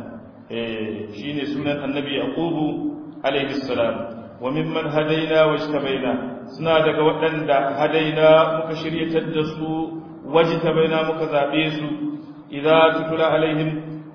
eh shine sunan annabi yaqubu alaihi salam wa mimman hadaina wajtabaina suna daga waɗanda hadaina muka shiryatar da su wajtabaina muka zabe su idza tutula alaihim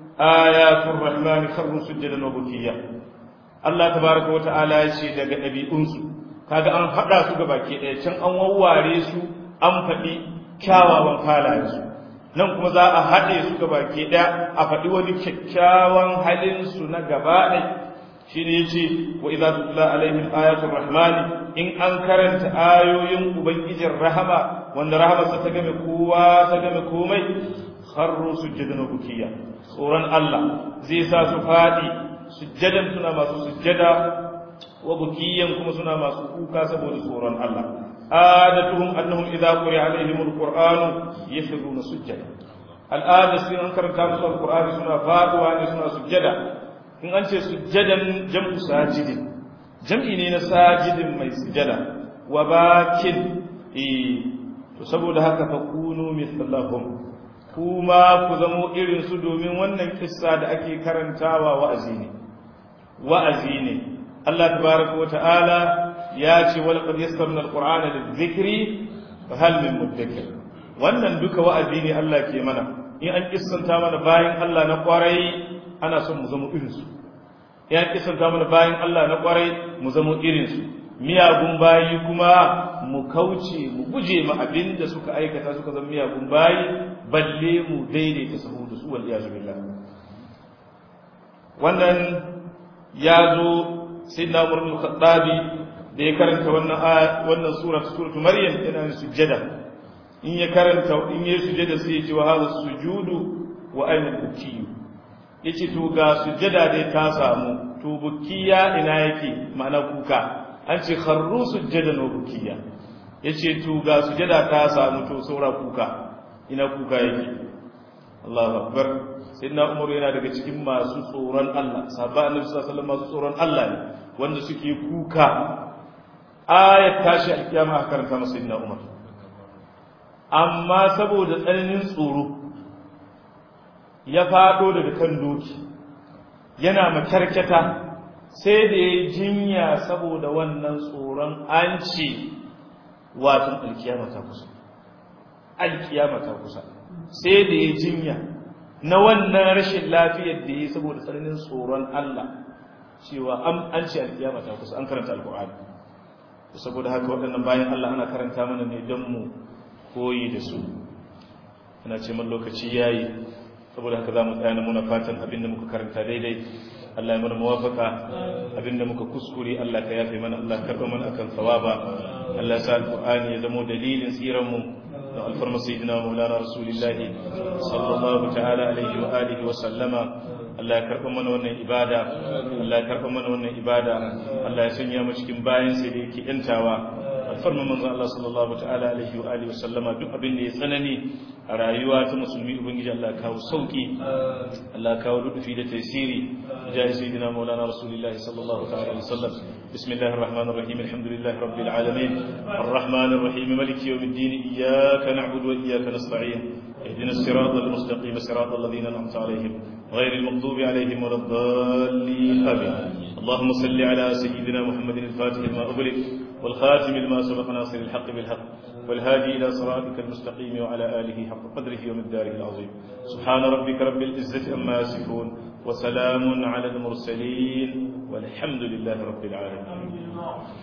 ayatul rahman kharru sujadan wa bukiya Allah tabaaraka wa ta'ala ya ce daga ɗabi'unsu kaga an hada su baki ɗaya can an wawware su an faɗi kyawawan halayensu nan kuma za a haɗe su baki ɗaya a faɗi wani kyakkyawan halinsu na gaba ɗaya shi ne ce wa idza tutla alaihim ayatul rahmani in an karanta ayoyin ubangijin rahama wanda rahamarsa ta game kowa ta game komai kharru sujjadan bukiya tsoron Allah zai sa su fadi sujjadan suna masu sujjada wa bukiyan kuma suna masu kuka saboda tsoron Allah adatuhum annahum idza quri'a alaihim alquran yakhruna sujjada al'ada sai an karanta musu alqur'ani suna faduwa ne suna sujjada in an ce sujjadan jam'u sajidin jam'i ne na sajidin mai sujjada wa bakin eh to saboda haka fa kunu mithlahum kuma ku zamo irin su domin wannan kissa da ake karantawa wa'azi ne wa'azi ne Allah tabaraka wa ta'ala ya ce wal qad yassarna alqur'ana lidhikri fa hal min mudakkir wannan duka wa'azi ne Allah ke mana in an kissanta mana bayan Allah na kwarai ana son mu zama irinsu ya kisanta mana bayan Allah na kwarai mu zama irinsu miyagun bayi kuma mu kauce mu guje ma abin da suka aikata suka zama miyagun bayi balle mu daidaita sahu da su wal iyazu billah wannan ya zo sayyidina Umar bin Khattabi da ya karanta wannan wannan sura suratu Maryam yana sujjada in ya karanta in ya sujjada sai ya ce wa hadha sujudu wa ayna bukiyu yace to ga sujjada dai ta samu to bukiya ina yake ma'ana kuka an ce kharru sujjadan wa bukiya yace to ga sujjada ta samu to saura kuka ina kuka yake Allahu akbar sayyidina Umar yana daga cikin masu tsoron Allah sahabba annabi sallallahu alaihi wasallam masu tsoron Allah ne wanda suke kuka ayat tashi alkiyama a karanta masa sayyidina Umar amma saboda tsananin tsoro ya fado daga kan doki yana makarkata sai da ya jinya saboda wannan tsoron an ce watan alkiyama ta kusa alkiyama ta kusa sai da ya jinya na wannan rashin lafiyar da ya yi saboda tsananin tsoron Allah cewa an ce alkiyama ta kusa an karanta alkur'ani saboda haka waɗannan bayan Allah ana karanta mana ne don mu koyi da su ana ce man lokaci yayi saboda haka za mu tsaya muna fatan abinda muka karanta daidai Allah ya mana muwafaka abinda muka kuskure Allah ka yafe mana Allah karba mana akan sawaba Allah sa alqur'ani ya zama dalilin tsiran mu alfarma sayyidina maulana rasulillahi sallallahu ta'ala alaihi wa alihi wa sallama Allah ya karɓa mana wannan ibada Allah ya karɓa mana wannan ibada Allah ya sanya mu cikin bayan sai da yake yantawa alfarma manzon Allah sallallahu ta'ala alaihi wa alihi wa sallama duk abin da ya tsanani a rayuwa ta musulmi ubangiji Allah ya kawo sauki Allah ya kawo lutufi da tasiri jahi sayyidina maulana rasulillahi sallallahu ta'ala alaihi wa sallam bismillahir rahmanir rahim alhamdulillahi rabbil alamin arrahmanir rahim maliki yawmiddin iyyaka na'budu wa iyyaka nasta'in اهدنا الصراط المستقيم صراط الذين انعمت عليهم غير المغضوب عليهم ولا الضالين امين اللهم صل على سيدنا محمد الفاتح لما اغلق والخاتم لما سبق ناصر الحق بالحق والهادي الى صراطك المستقيم وعلى اله حق قدره ومقداره العظيم سبحان ربك رب العزه عما يصفون وسلام على المرسلين والحمد لله رب العالمين